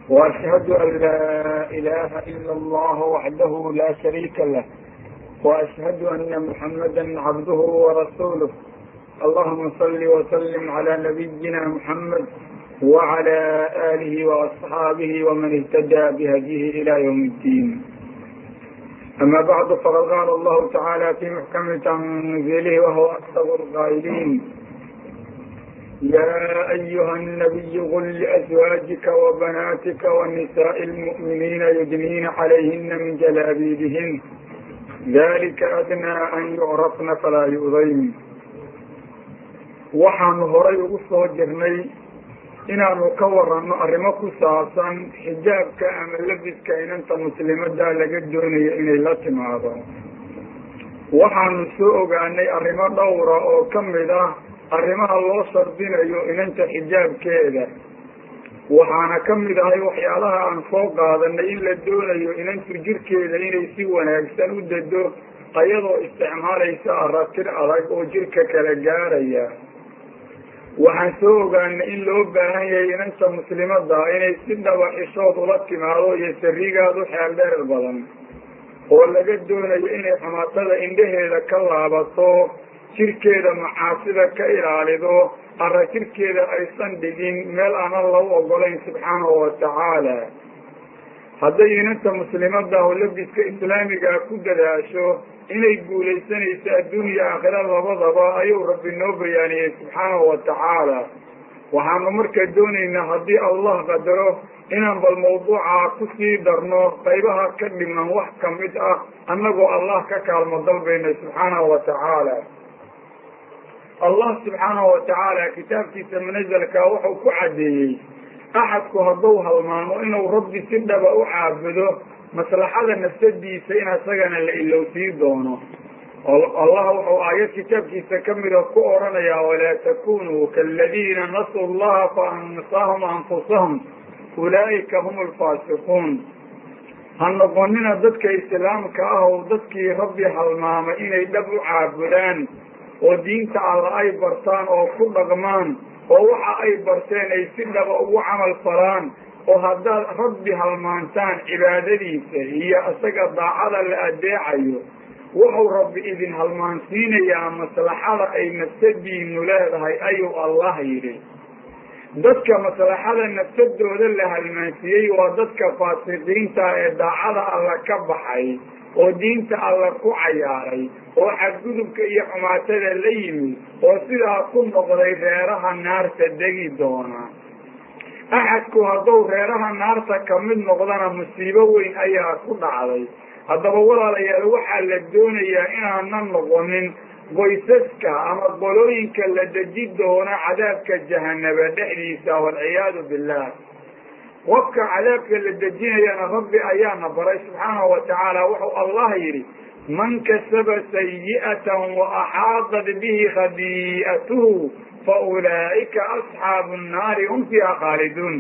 وأشهد أن لا إله إلا الله وحده لا شريك له وأشهد أن محمدا عبده ورسوله اللهم صل وسلم على نبينا محمد وعلى آله وأصحابه ومن اهتدى بهديه إلى يوم الدين أما بعد فقد قال الله تعالى في محكم تنزيله وهو أصدق القائلين يا أيها النبي قل لأزواجك وبناتك ونساء المؤمنين يدنين عليهن من جلابيبهن ذلك أدنى أن يعرفن فلا يؤذين waxaanu horay ugu soo jirnay inaanu ka waranno arrimo ku saabsan xijaabka ama labiska inanta muslimada laga doonayo inay la timaado waxaanu soo ogaanay arrimo dhowra oo ka mid ah arrimaha loo shardinayo inanta xijaabkeeda waxaana ka mid ahay waxyaalaha aan soo qaadanay in la doonayo inantu jirkeeda inay si wanaagsan u dado ayadoo isticmaalaysa aratir adag oo jirka kala gaaraya waxaan soo ogaanay in loo baahan yahay inanta muslimada inay si dhaba xishood ula timaado iyo sarigaad u xeel dheer badan oo laga doonayo inay xumaatada indhaheeda ka laabato jirkeeda macaasida ka ilaalido ara jirkeeda aysan dhigin meel aanan lagu ogolayn subxaanahu watacaala hadday inanta muslimadahu labiska islaamigaa ku dadaasho inay guulaysanayso adduuniya aakhira labadaba ayuu rabbi noo bayaaniyey subxaanahu watacaala waxaanu markaa doonaynaa haddii allah qadaro inaan bal mawduuca kusii darno qaybaha ka dhiman wax kamid ah annagoo allah ka kaalmo dalbayna subxaanahu watacaala allah subxaanahu watacaala kitaabkiisa munazalka wuxuu ku caddeeyey axadku hadduu halmaamo inuu rabbi si dhaba u caabudo maslaxada nafsadiisa in asagana la ilowsii doono allah wuxuu aayad kitaabkiisa kamida ku odhanayaa walaa takunuu kaaladiina nasuu llaha faansaahum anfusahum ulaa'ika hum alfaasiquun ha noqonina dadka islaamka ah oo dadkii rabbi halmaamay inay dhab u caabudaan oo diinta alla ay bartaan oo ku dhaqmaan oo waxa ay barteen ay si dhaba ugu camal falaan oo haddaad rabbi halmaantaan cibaadadiisa iyo isaga daacada la adeecayo wuxuu rabbi idin halmaansiinayaa maslaxada ay nafsadiinu leedahay ayuu allah yidhi dadka maslaxada nafsadooda la halmaansiiyey waa dadka faasiqiinta ee daacada alla ka baxay oo diinta alla ku cayaaray oo xadgudubka iyo xumaatada la yimid oo sidaa ku noqday reeraha naarta degi doona axadku hadduu reeraha naarta kamid noqdana musiibo weyn ayaa ku dhacday haddaba walaalayaal waxaa la doonayaa inaanan noqonin qoysaska ama qolooyinka la deji doona cadaabka jahanaba dhexdiisa walciyaadu billah qofka cadaabka la dejinayana rabbi ayaana baray subxaanahu watacaala wuxuu allah yidhi man kasaba sayi'atan wa axaadat bihi khadi'atuhu fa ulaa'ika asxaabu nnaari hum fiiha khaaliduun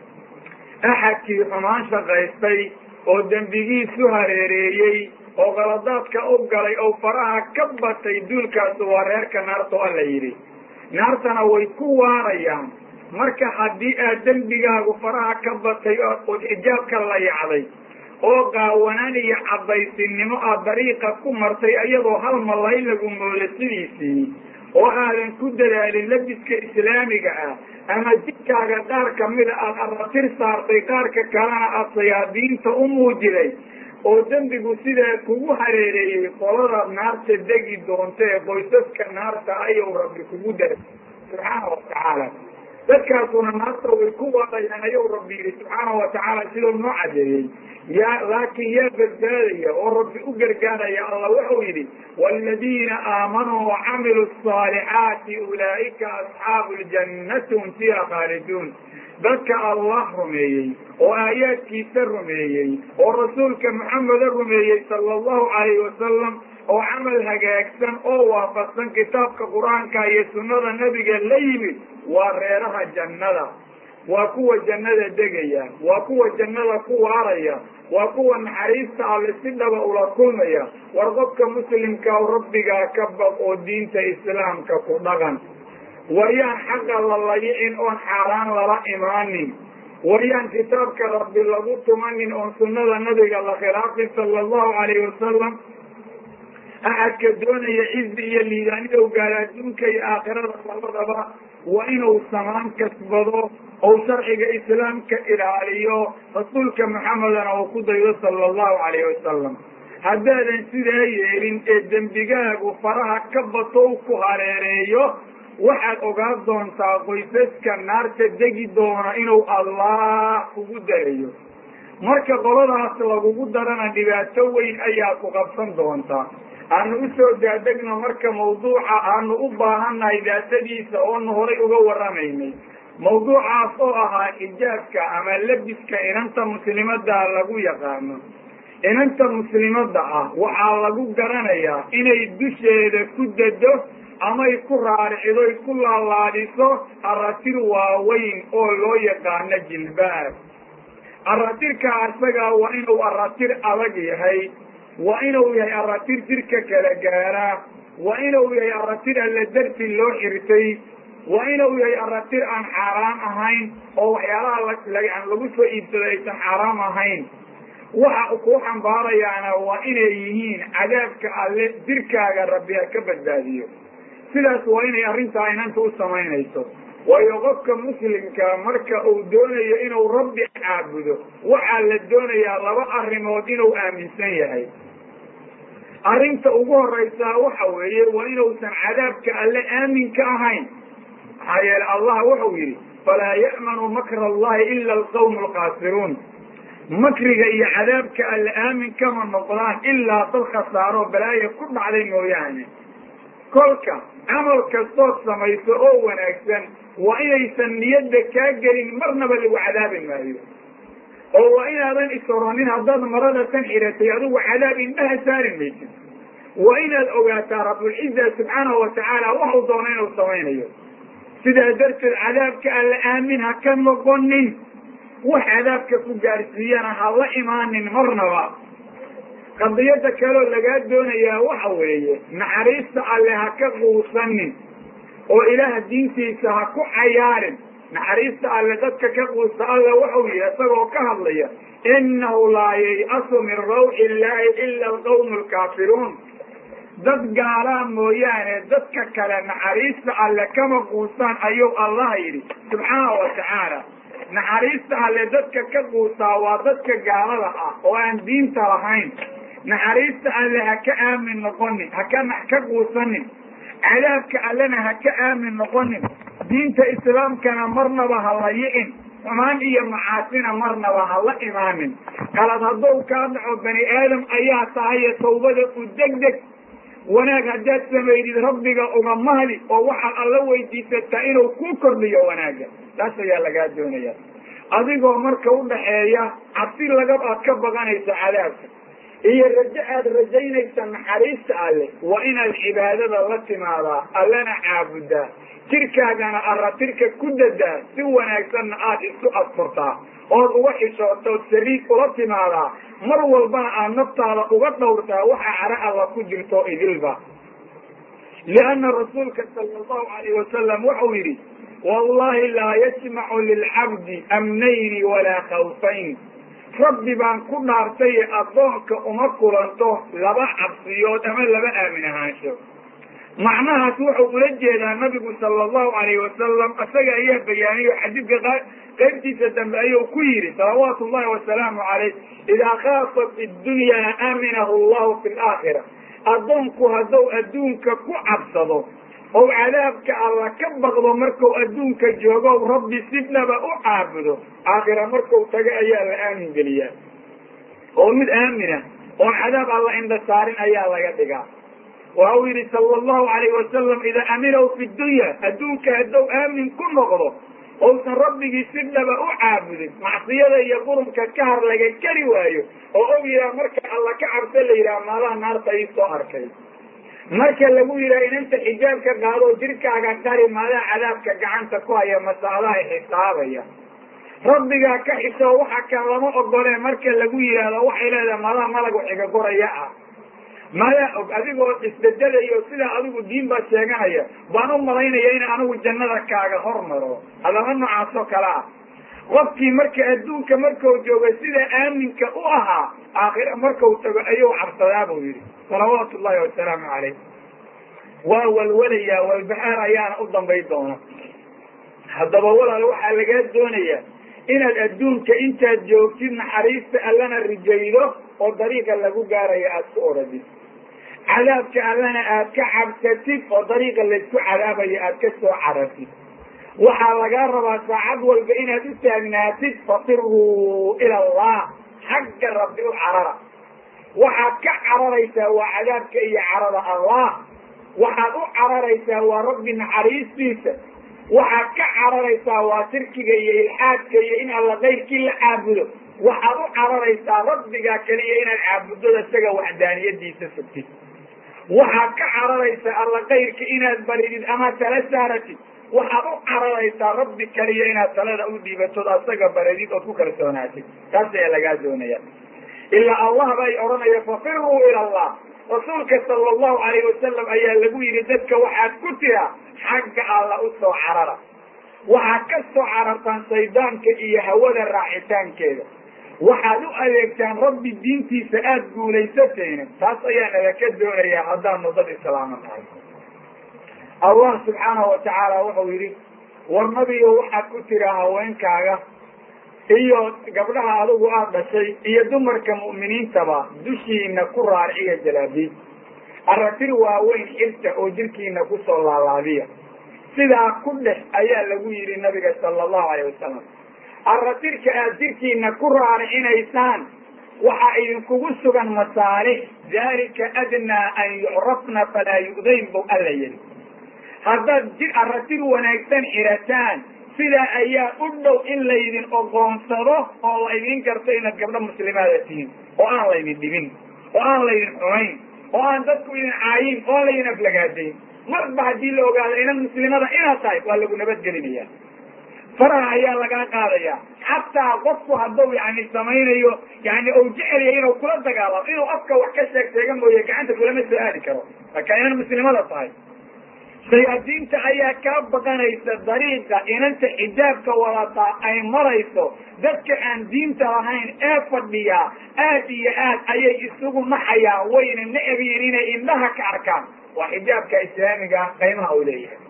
axadkii xumaan shaqaystay oo dembigiisu hareereeyey oo qaladaadka u galay oo faraha ka batay duulkaasu waa reerka naarta alla yidhi naartana way ku waarayaan marka haddii aad dembigaagu faraha ka batay ood xijaabka la yacday oo qaawanaan iyo cadaysinimo aad dariiqa ku martay iyadoo hal malay lagu moodo sidiisii oo aadan ku dadaalin labiska islaamiga ah ama jidkaaga qaar kamida aada aratir saartay qaarka kalena aada sayaadiinta u muujiday oo dembigu sidaa kugu hareereeyey qoladaad naarta degi doonta ee qoysaska naarta ayuu rabbi kugu daray subxaana watacaala dadkaasuna naarta way ku waarayaan ayuu rabbi yihi subxaana watacaala siduu noo cadeeyey yaa laakiin yaa badbaadaya oo rabbi u gargaaraya allah wuxuu yidhi waaladiina aamanuu wacamiluu asaalixaati ulaa'ika asxaabu ljannati hum fiiha khaaliduun dadka allah rumeeyey oo aayaadkiisa rumeeyey oo rasuulka maxameda rumeeyey sala allahu calayhi wasalam oo camal hagaagsan oo waafaqsan kitaabka qur-aanka iyo sunnada nebiga la yimid waa reeraha jannada waa kuwa jannada degaya waa kuwa jannada ku waaraya waa kuwa naxariista alle si dhaba ula kulmaya war qofka muslimkaa rabbigaa ka baq oo diinta islaamka ku dhaqan war yaan xaqa la layicin oon xaaraan lala imaanin waryaan kitaabka rabbi lagu tumanin oon sunnada nabiga la khilaafin sala allahu calayhi wasalam axadka doonaya cizi iyo liidaanidow gaara adduunka iyo aakhirada labadaba waa inuu samaan kasbado ou sharciga islaamka ilaaliyo rasuulka maxamedana uu ku daydo sala allahu calayhi wasalam haddaadan sidaa yeelin ee dembigaagu faraha ka bato u ku hareereeyo waxaad ogaan doontaa qoysaska naarta degi doona inuu allah kugu darayo marka qoladaas lagugu darana dhibaato weyn ayaa ku qabsan doontaa aanu usoo daadegno marka mawduuca aanu u baahannahay daatadiisa oonu horay uga warramaynay mawduucaas oo ahaa xijaabka ama lebiska inanta muslimada lagu yaqaano inanta muslimadda ah waxaa lagu garanayaa inay dusheeda ku dado amay ku raaricidoy ku laalaadiso aratir waaweyn oo loo yaqaano jilbaab aratirka isagaa waa inuu aratir adag yahay waa inuu yahay aratir jirka kala gaara waa inuu yahay aratir alla darti loo xirtay waa inuu yahay aratir aan xaaraam ahayn oo waxyaalaha aan lagu soo iibsaday aysan xaaraam ahayn waxa kuu xambaarayaana waa inay yihiin cadaabka alle jirkaaga rabbi ha ka badbaadiyo sidaas waa inay arrintaa inanta u samaynayso waayo qofka muslimka marka uu doonayo inuu rabbi caabudo waxaa la doonayaa laba arrimood inuu aaminsan yahay arrinta ugu horaysaa waxa weeye waa inuusan cadaabka alle aamin ka ahayn maxaa yeele allah wuxuu yidhi falaa ya'manu makra allahi ila alqawmu alkhaasiruun makriga iyo cadaabka alle aamin kama noqdaan ilaa dad khasaaro balaayo ku dhacday mooyaane kolka camal kastood samayso oo wanaagsan waa inaysan niyadda kaa gelin marnaba lagu cadaabi maayo oo waa inaadan isoronin haddaad marada tan xiratay adigu cadaab indhaha saari maysid waa inaad ogaataa rabulciza subxaanahu watacaala waxuu doono inuu samaynayo sidaa darteed cadaabka alla aamin ha ka noqonin wax cadaabka ku gaarsiiyana ha la imaanin marnaba qadiyada kaleo lagaa doonayaa waxa weeye naxariista alle ha ka quusanin oo ilaah diintiisa ha ku cayaarin naxariista alle dadka ka quusta alla waxau yihi isagoo ka hadlaya inahu laa yay'asu min rawxi illaahi ila alqawmu alkaafiruun dad gaalaa mooyaane dadka kale naxariista alle kama quustaan ayuu allah yidhi subxaana wa tacaala naxariista alle dadka ka quustaa waa dadka gaalada ah oo aan diinta lahayn naxariista alle ha ka aamin noqonin haka ka quusanin cadaabka allena ha ka aamin noqonin diinta islaamkana marnaba ha la yi'in xumaan iyo macaasina marnaba ha la imaanin qalad hadduu kaa dhaco bani aadam ayaa tahaye tawbada u deg deg wanaag haddaad samaydid rabbiga uga mahdi oo waxaad alla weydiisataa inuu ku kordhiyo wanaagga taas ayaa lagaa doonaya adigoo marka udhaxeeya cabsi laga aad ka baqanayso cadaabka iyo rajo aad rajaynaysa naxariista alle waa inaad cibaadada la timaadaa allana caabudaa jirkaagana aratirka ku dadaa si wanaagsanna aada isku adfurtaa ood uga xishootood sariig ula timaadaa mar walbana aad naftaada uga dhowrtaa waxa cara alla ku jirto idilba lianna rasuulka sala allahu alayh wasalam wuxuu yidhi wallahi laa yajmacu lilcabdi amnayni walaa khawfayn rabbi baan ku dhaartaye addoonka uma kulanto laba cabsiyood ama laba aamin ahaansho macnahaas wuxuu ula jeedaa nabigu sala allahu alayhi wasalam isaga ayaa bayaaniyo xadiidka qaybtiisa dambe ayuu ku yidhi salawaatu llahi wasalaamu calayh idaa khaafat iddunyaa aaminahu allahu fi laakhira addoonku hadduu adduunka ku cabsado ou cadaabka alla ka baqdo marku adduunka joogo rabbi sidnaba u caabudo aakhira marku tago ayaa la aamin geliyaa oo mid aamina oon cadaab alla indha saarin ayaa laga dhigaa waxau yidhi sala allahu alayh wasalam idaa aminahu fi dunya adduunka hadduu aamin ku noqdo ousan rabbigii sidnaba u caabudin macsiyada iyo qurumka ka har laga kari waayo oo og yidhaha marka alla ka cabso la yidhaha maalaha naarta ii soo arkay marka lagu yidhaha inanta xijaabka qaadoo jirkaaga qari maadaa cadaabka gacanta ku haya masaadaha xisaabaya rabbigaa ka xisoo waxa kan lama ogole marka lagu yidhaahdo waxay leedahay madaa malagu xiga goraya ah madaa og adigoo isbedelayo sidaa adigu diin baa sheeganaya baan u malaynaya in anigu jannada kaaga hormaro hadaba noocaas oo kale ah qofkii marka adduunka markuu joogo sida aaminka u ahaa aakhira markau tago ayuu cabsadaa buu yidhi salawaatu ullahi wasalaamu calayh waa walwalayaa walbahaar ayaana u dambay doona haddaba walaal waxaa lagaa doonayaa inaad adduunka intaad joogtid naxariista allana rijaydo oo dariiqa lagu gaaraya aada ku oradid cadaabka allana aad ka cabsatid oo dariiqa laysku cadaabayo aad ka soo carartid waxaa lagaa rabaa saacad walba inaad u taagnaatid fafiruu ila allah xagga rabbi u carara waxaad ka cararaysaa waa cadaabka iyo carada allah waxaad u cararaysaa waa rabbi naxariistiisa waxaad ka cararaysaa waa shirkiga iyo ilxaadka iyo in alla kayrkii la caabudo waxaad u cararaysaa rabbigaa keliya inaad caabudada isaga waxdaaniyadiisa sugtid waxaad ka cararaysaa alla kayrka inaad baridid ama tala saaratid waxaad u cararaysaa rabbi keliya inaad talada u dhiibatod asaga baridid ood ku kalsoonaatid taas ayaa lagaa doonaya ilaa allah bay odhanaya fafiruu ila allah rasuulka sala allahu alayh wasalam ayaa lagu yidhi dadka waxaad ku tiraa xagga alla u soo carara waxaad ka soo carartaan shaydaanka iyo hawada raacitaankeeda waxaad u adeegtaan rabbi diintiisa aada guulaysatayna taas ayaa nalaka doonayaa haddaanu dad islaama nahay allah subxaanahu watacaala wuxuu yidhi war nabigo waxaad ku tiraa haweenkaaga iyo gabdhaha adigu aada dhashay iyo dumarka mu'miniintaba dushiina ku raarciya jalaabiib aratir waaweyn xirta oo jirkiina kusoo laalaadiya sidaa ku dhex ayaa lagu yidhi nabiga sala allahu alayh wasalam aratirka aad jirkiina ku raaricinaysaan waxaa idinkugu sugan masaalix dalika adnaa an yucrafna falaa yu'dayn buu alla yidhi haddaad jir aratir wanaagsan xirataan sidaa ayaa u dhow in laydin ogoonsado oo laydin garto inaad gabdho muslimaada tihiin oo aan laydin dhibin oo aan laydin xumayn oo aan dadku idin caayin oo aan laydin aflagaadayn marba haddii la ogaado inan muslimada inaad tahay waa lagu nabadgelinaya faraha ayaa lagaa qaadaya xataa qofku hadduu yani samaynayo yani ou jecelya inuu kula dagaalamo inuu afka wax ka sheeg sheega mooye gacanta kulama soo aadi karo marka inan muslimada tahay shayaadiinta ayaa kaa baqanaysa dariiqa inanta xijaabka wadataa ay marayso dadka aan diinta lahayn ee fadhiyaa aad iyo aad ayay isugu naxayaan wayna necbiin inay indhaha ka arkaan waa xijaabka islaamiga qaymaha uu leeyahay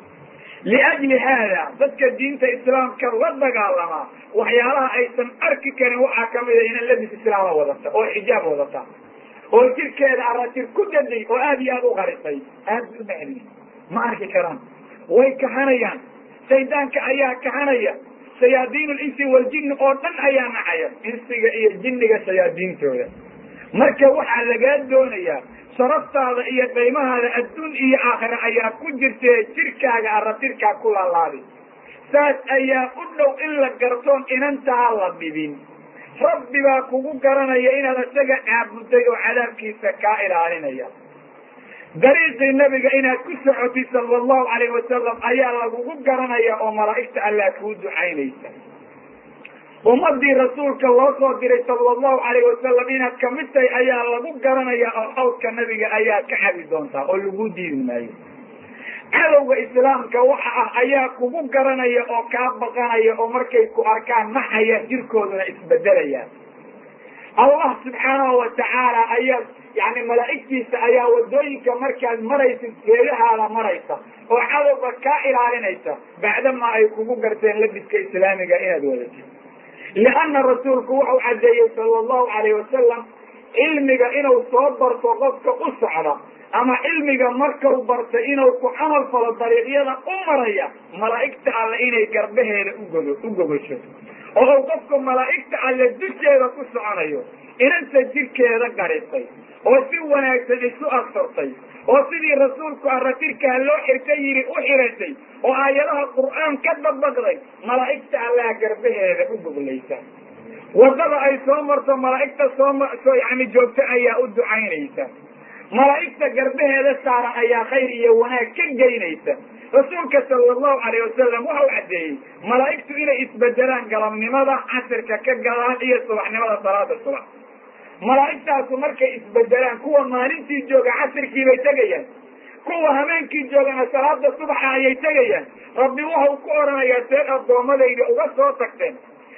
liajli haada dadka diinta islaamka la dagaalamaa waxyaalaha aysan arki karin waxaa kamida inan labis islaama wadata oo xijaab wadata oo jirkeeda aratir ku daday oo aad iyo aad u qarisay aad u necbi ma arki karaan way kahanayaan shaydaanka ayaa kahanaya shayaadiin linsi waljinni oo dhan ayaa nacaya insiga iyo jinniga shayaadiintooda marka waxaa lagaa doonayaa sharaftaada iyo qaymahaada adduun iyo aakhira ayaa ku jirtee jirkaaga aratirkaa ku laalaadi saas ayaa u dhow in la gartoon inantaa la dhibin rabbi baa kugu garanaya inaad isaga caabuday oo cadaabkiisa kaa ilaalinaya dariiqii nabiga inaad ku socotid sala allahu alayh wasalam ayaa lagugu garanaya oo malaa'igta allaa kuu ducaynaysa ummadii rasuulka loo soo diray sala allahu alayh wasalam inaad kamid tahay ayaa lagu garanaya oo xawdka nabiga ayaa ka cabi doontaa oo lagu diidi maayo cadowga islaamka waxa ah ayaa kugu garanaya oo kaa baqanaya oo markay ku arkaan naxaya jirkooduna isbedelaya allah subxaanahu watacaala ayaa yani malaa'igtiisa ayaa wadooyinka markaad maraysid geedahaada maraysa oo cadowga kaa ilaalinaysa bacdama ay kugu garteen labiska islaamiga inaad wadatid lianna rasuulku wuxuu caddeeyey sala allahu alayh wasalam cilmiga inuu soo barto qofka u socda ama cilmiga markau barta inuu ku camal falo dariiqyada u maraya malaa'igta alle inay garbaheeda ugogo u gogosho oo uu qofku malaa'igta alle dusheeda ku soconayo inanta jirkeeda garisay oo si wanaagsan isu asturtay oo sidii rasuulku aratirkaa loo xirta yidhi u xiratay oo aayadaha qur'aan ka dabaqday malaa'igta allaha garbaheeda u goglaysa waddada ay soo marto malaa'igta soomsoo yani joogto ayaa u ducaynaysa malaa'igta garbaheeda saaran ayaa khayr iyo wanaag ka geynaysa rasuulka sala allahu alayh wasalam waxau caddeeyey malaa'igtu inay isbedelaan galabnimada casirka ka galaan iyo subaxnimada salaada subax malaa'igtaasu markay isbedelaan kuwa maalintii jooga casirkii bay tegayaan kuwa habeenkii joogana salaada subaxa ayay tegayaan rabbi waxau ku odhanayaa seed addoommadayda uga soo tagteen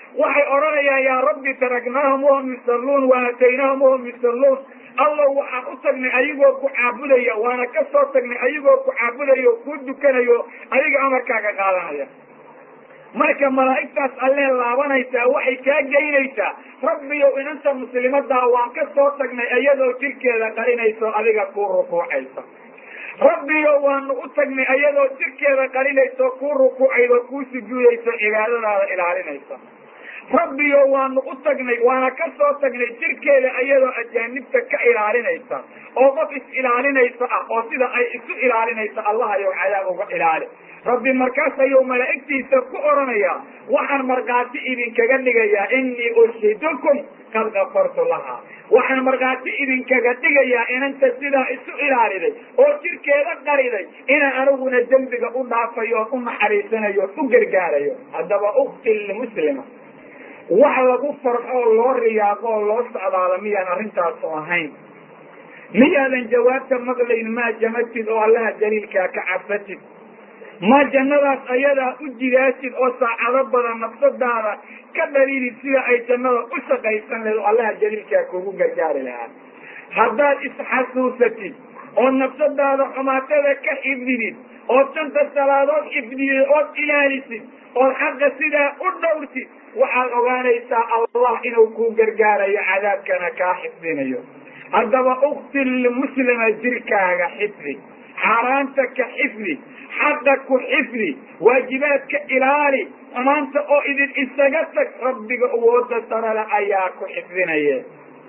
waxay odhanayaan yaa rabbi taraknaahum wahum yusalluun wa aataynaahum wahum yusalluun allow waxaan u tagnay ayagoo ku caabudaya waana ka soo tagnay ayagoo ku caabudaya oo kuu dukanayo adiga amarkaaga qaadanaya marka malaa'igtaas allee laabanaysaa waxay kaa geynaysaa rabbiyow inanta muslimadaa waan ka soo tagnay iyadoo jirkeeda qarinayso adiga kuu rukuucaysa rabbiyo waanu u tagnay ayadoo jirkeeda qarinayso kuu rukuucaydo kuu sujuudayso cibaadadaada ilaalinaysa rabbiyo waanu u tagnay waana ka soo tagnay jirkeeda iyadoo ajaanibta ka ilaalinaysa oo qof is-ilaalinaysa ah oo sida ay isu ilaalinaysa allahayow cadaab uga ilaali rabbi markaas ayuu malaa'igtiisa ku odhanayaa waxaan markhaati idinkaga dhigayaa inii urshidukum qad kafartu lahaa waxaan markhaati idinkaga dhigayaa inanta sidaa isu ilaaliday oo jirkeeda qariday inaan aniguna dembiga u dhaafayo oon u naxariisanayo o u gargaarayo haddaba ukti muslima wax lagu farxo oo loo riyaaqo oo loo socdaalo miyaan arrintaasu ahayn miyaadan jawaabta maqlayn maa jamatid oo allaha daliilkaa ka cabsatid ma jannadaas ayadaa u jidaasid oo saacado badan nafsadaada ka dhaliilid sida ay jannada u shaqaysan lahed oo allaha jaliilkaa kugu gargaari lahaa haddaad isxasuusatid oo nafsadaada xumaatada ka xifdidid ood shanta salaadood xifdidid ood ilaalisid ood xaqa sidaa u dhowrtid waxaad ogaanaysaa allah inuu kuu gargaarayo cadaabkana kaa xifdinayo haddaba uktil muslima jirkaaga xifdi xaaraanta ka xifdi xaqa ku xifdi waajibaadka ilaali xumaanta oo idin isaga tag rabbiga awooda sarale ayaa ku xifdinaya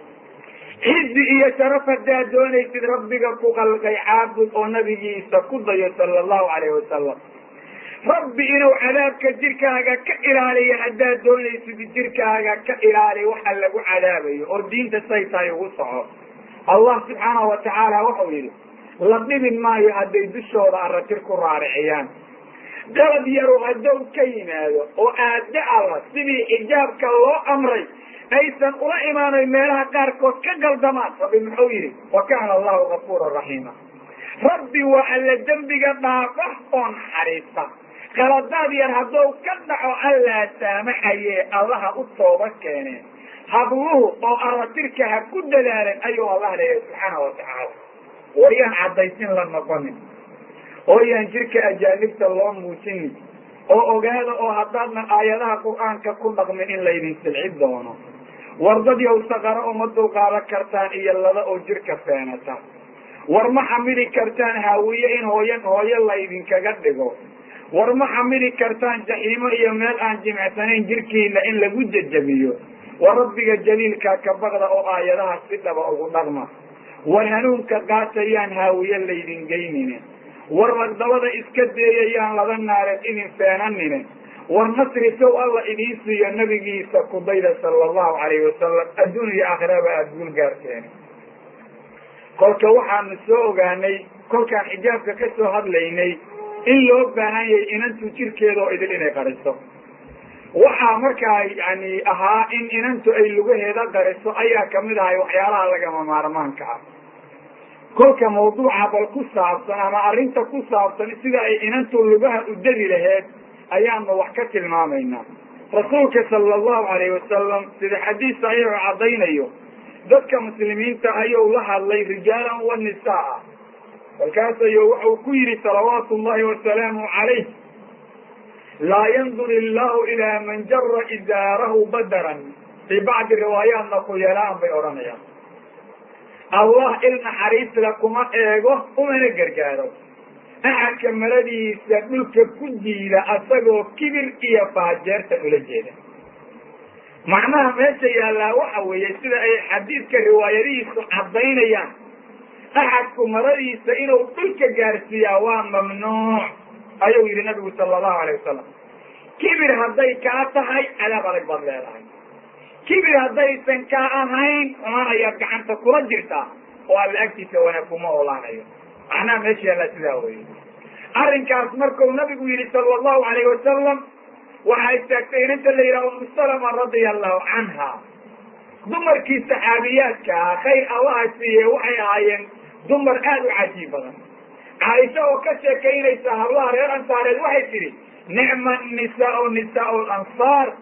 cizi iyo sharaf haddaad doonaysid rabbiga ku qalqay caabud oo nabigiisa ku dayo sala allahu calayhi wasalam rabbi inuu cadaabka jirkaaga ka ilaaliyo haddaad doonaysid jirkaaga ka ilaali waxa lagu cadaabayo oo diinta say tahay ugu soco allah subxaanahu watacaala wuxuu yidhi la dhibin maayo hadday dushooda aratir ku raariciyaan qalad yaru hadow ka yimaado oo aada alla sidii xijaabka loo amray aysan ula imaanayn meelaha qaarkood ka galdamaan rabbi muxuu yidhi wa kaana allahu gafuura raxiima rabbi waa alla dembiga dhaafa oo naxariista qaladaad yar haddou ka dhaco allaa saamaxaye allaha u tooba keeneen habluhu oo aratirka ha ku dadaaleen ayuu allah leeyahay subxaana watacaala wayaan caddaysin la noqonin ooyaan jirka ajaanibta loo muujinin oo ogaada oo haddaadna aayadaha qur-aanka ku dhaqmin in laydin silci doono wardad yow saqaro uma dulqaadan kartaan iyo lada oo jirka feenata war ma xamili kartaan haawiye in hooyan hooyo laydinkaga dhigo war ma xamili kartaan jaxiimo iyo meel aan jimicsanayn jirkiina in lagu jejabiyo war rabbiga jaliilkaa ka baqda oo aayadaha si dhaba ugu dhaqma war hanuunka qaatayaan haawiye laydin geynine war ragdabada iska deeyayaan laba naareed idin feenanine war nasri sow alla idiin siiyo nabigiisa kudayda sala allahu calayhi wasalam adduun iyo aakhiraba aada guul gaarteen kolka waxaanu soo ogaanay kolkaan xijaabka ka soo hadlaynay in loo baahan yahay inantu jirkeeda oo idil inay qariso waxaa markaa yani ahaa in inantu ay lugaheeda qariso ayaa kamid ahay waxyaalaha lagama maarmaanka ah kolka mawduuca bal ku saabsan ama arrinta ku saabsan sida ay inantu lugaha u degi laheed ayaanu wax ka tilmaamaynaa rasuulka sala allahu alayhi wasalam sida xadiis saxiixu caddaynayo dadka muslimiinta ayuu la hadlay rijaalan wa nisaa kolkaas ayuu wuxuu ku yidhi salawaatu llahi wasalaamu calayh laa yandur illahu ilaa man jara izaarahu badaran fii bacdi riwaayaatna kuyeelaan bay odhanayaan allah il naxariisla kuma eego umana gargaaro axadka maradiisa dhulka ku jiida asagoo kibir iyo faajeerta ula jeeda macnaha meesha yaallaa waxa weeye sida ay xadiidka riwaayadihiisu caddaynayaan axadku maradiisa inuu dhulka gaarsiiyaa waa mamnuuc ayuu yidhi nabigu sala allahu alayh wasalam kibir hadday kaa tahay cadaab adag baad leedahay kibir haddaysan kaa ahayn xumaan ayaad gacanta kula jirtaa oo alla agtiisa wanaag kuma olaanayo macnaha meesha yaallaa sidaa weye arrinkaas markuu nabigu yidhi sala allahu alayh wasalam waxaa istaagtay inanta la yidhaha umu salama radia allahu canha dumarkii saxaabiyaadka ah khayr allaha siiye waxay ahaayeen dumar aada u cajiib badan caaisha oo ka sheekaynaysa hablaha reer ansaareed waxay tidhi nicma nisaau nisaau lansaar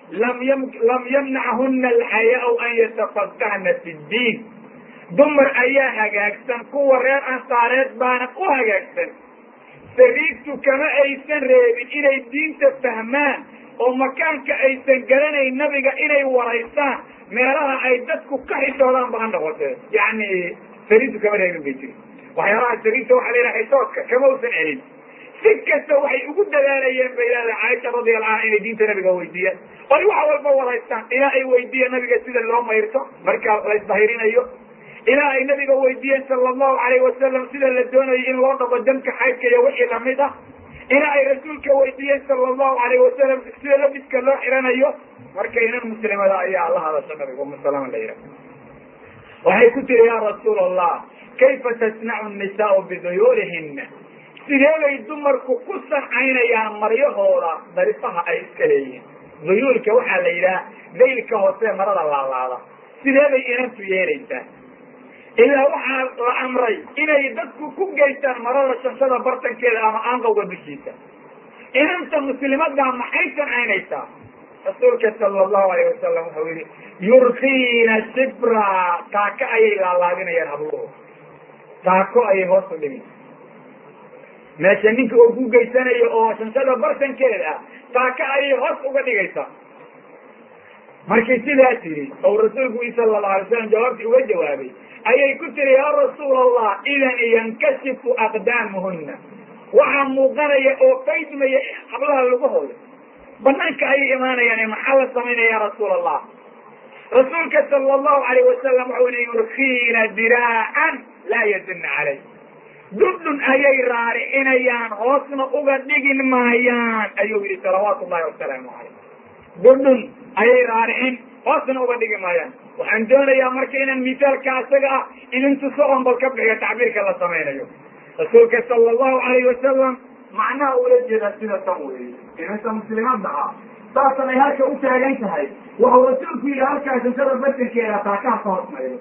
lam ym lam yamnachuna alxayaau an yatafaqahna fi ddiin dumar ayaa hagaagsan kuwa reer ansaareed baana u hagaagsan sariigtu kama aysan reebin inay diinta fahmaan oo makaanka aysan garanayn nabiga inay waraystaan meelaha ay dadku ka xishoodaan ba ha noqotee yani sariigtu kama reebin bay jiri waxyaalaha sariigta waxa la yidhaha xishoodka kama usan celin si kasta waxay ugu dadaalayeen bay leedahay caaisha radiallahu anha inay diinta nabiga weydiiyaan oy wax walba waraystaan ilaa ay weydiiyeen nabiga sida loo mayrto marka la isdahirinayo ilaa ay nabiga weydiiyeen sala allahu alayh wasalam sida la doonayo in loo dhabo damka xaydka iyo wixii lamid ah ilaa ay rasuulka weydiiyeen sala allahu alayh wasalam sida labiska loo xiranayo marka inan muslimada ayaa la hadasha nabiga umu salama la yidhaha waxay ku tiri ya rasuul allah kayfa tasnacu nisaau biduyuulihina sidee bay dumarku ku sancaynayaan maryahooda darifaha ay iska leeyihiin duyuulka waxaa la yidhaha daylka hoose marada laalaada sidee bay inantu yeelaysaa ilaa waxaa la amray inay dadku ku geystaan marada shanshada bartankeeda ama aanqawga dushiisa inanta muslimadaa maxay sancaynaysaa rasuulka sala allahu alayh wasalam wuxuu yihi yurkiina sibra taako ayay laalaadinayaan habluhu taako ayay hoos u dhigi meesha ninka oo ku geysanayo oo shanshada bartankeeda ah taaka ayay hoos uga dhigaysaa markii sidaas yidhi ou rasuulku i sala allahu alay slam jawaabtii uga jawaabay ayay ku tiri yaa rasuul allah idan yankashifu aqdaamuhuna waxaa muuqanaya oo faydmaya hablaha lugahooda banaanka ayay imaanayaan maxaa la samaynaya ya rasuul allah rasuulka sala allahu alayh wasalam wuxuu yihi yurkiina diraacan laa yadunna calay dundhun ayay raaricinayaan hoosna uga dhigin maayaan ayuu yihi salawaatu ullahi wasalaamu calayh dundhun ayay raaricin hoosna uga dhigi maayaan waxaan doonayaa marka inaan misaalka asaga ah inin tuso on bal ka bixiyo tacbiirka la samaynayo rasuulka sala allahu alayh wasalam macnaha ula jeedaa sida tan weeye inanta muslimaadda ah saasan ay halka u taagan tahay wuxuu rasuulku yidhi halkaa shanshada batankeeda taakaha ka hoos maydo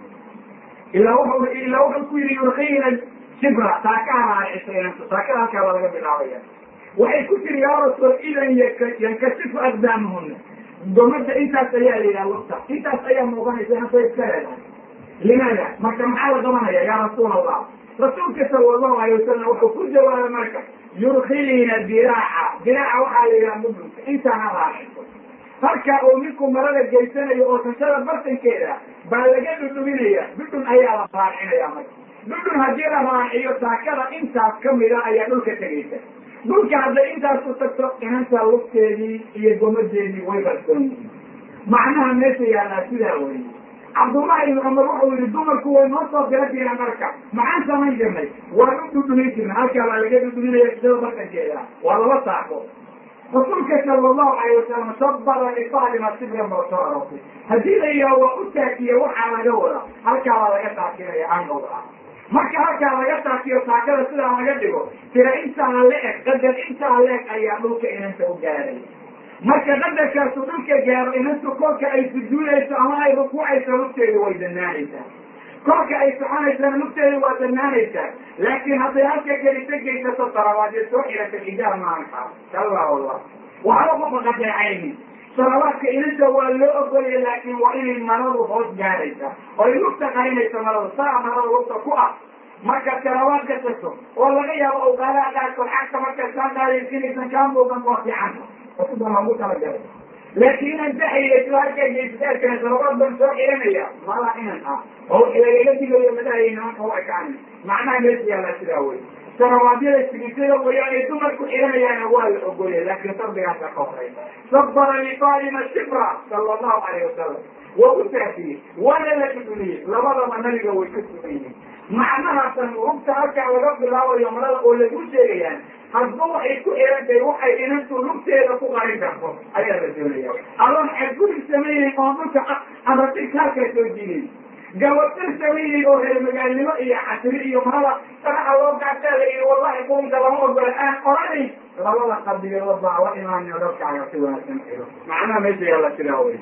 ilaa wuxuu ilaa wuxuu ku yidhi yurkiina sibra taakaha raaricisa inanta taakada halkaa baa laga bilaabaya waxay ku tiri yaa rasuul idan yankashifu aqdaamahuna domada intaas ayaa la yidhaha lugta intaas ayaa muuqanaysa hasa iska leedahay limaada marka maxaa la qabanaya yaa rasuul allah rasuulka sala allahu alayh wasalam wuxuu ku jawaabay marka yurkiina diraaca diraaca waxaa la yidhaha mudunka intaana raaciso halkaa oo ninku marada geysanayo oo shanshada bartankeeda baa laga dhudhuminaya dhudhun ayaa la raacinaya marka dhudhun haddii la raaciyo taakada intaas kamida ayaa dhulka tegaysa dhulka hadday intaasu tagto inanta lugteedii iyo gomadeedii way qarsoon yihiin macnaha meesha yaallaa sidaa weye cabdullahi ibn cumar wuxuu yihi dumarku way noo soo dira jireen marka maxaan samayn jirnay waan u dhudhumin jirnay halkaa baa laga dhudhuminaya sida bartankeeda waa laba saako rasuulka sala allahu alayh wasalam sabara lifaalima sibran baa soo aroortay haddii la yidhaha waa u taakiya waxaa laga wada halkaa baa laga taakinaya angowda ah marka halkaa laga taakiyo taakada sidaa laga dhigo tira intaa la eg qadar intaa la eg ayaa dhulka inanta u gaaray marka qadarkaasu dhulka gaaro inantu kolka ay sujuudayso ama ay rukuucayso lugteedu way danaanaysaa kolka ay soconaysana lugteedu waa danaanaysaa laakiin hadday halka gelisa geysato tarawaadee soo xirata xijaab maanka kalla wallah waxba qofa qadeecaynin salawaadka inanta waa loo ogolaya laakin waa inay maradu hoos gaaraysa oo ay lugta qarinayso maradu saa marada lugta ku ah marka salawaad ka tagto oo laga yaabo awqaadaha qaarkood xagta marka saa qaadaysinaysan kaa muuqan waa fiican sida loogu talagalay laakiin inaan daxaya isla arkaysaarkana salawaad baan soo xiranaya mala inan ah oo wixii lagaga digayo madahaya nimanka u ekaan macnaha meesha yaallaa sidaa wey salawaadyada sigisada wayaanay dumarku xiranayaana waa la ogolya laakiin sardigaasa ka horeysa sabara lifaalima shibra sala allahu alayh wasalam waa u taafiyey waana la dhudhuniyey labadaba nabiga way ka sugan yihiin macnahaasan rugta halkaa laga bilaabayo marada oo lagu sheegayaan hadba waxay ku xiran tahay waxay inantu lugteeda ku qarin karto ayaa la doonaya adoon xadgudub samayneyn oon dhulka anratigka halkaa soo jiiday gabatar samayneyn oo reer magaalnimo iyo casri iyo marada sanaxa loo gaataada iyo wallahi qulunka lama ogola aan oranayn labada qabiilood baa la imaanayo dadkaaga si wanaagsan xiro macnaha meesha yaalla sidaa wey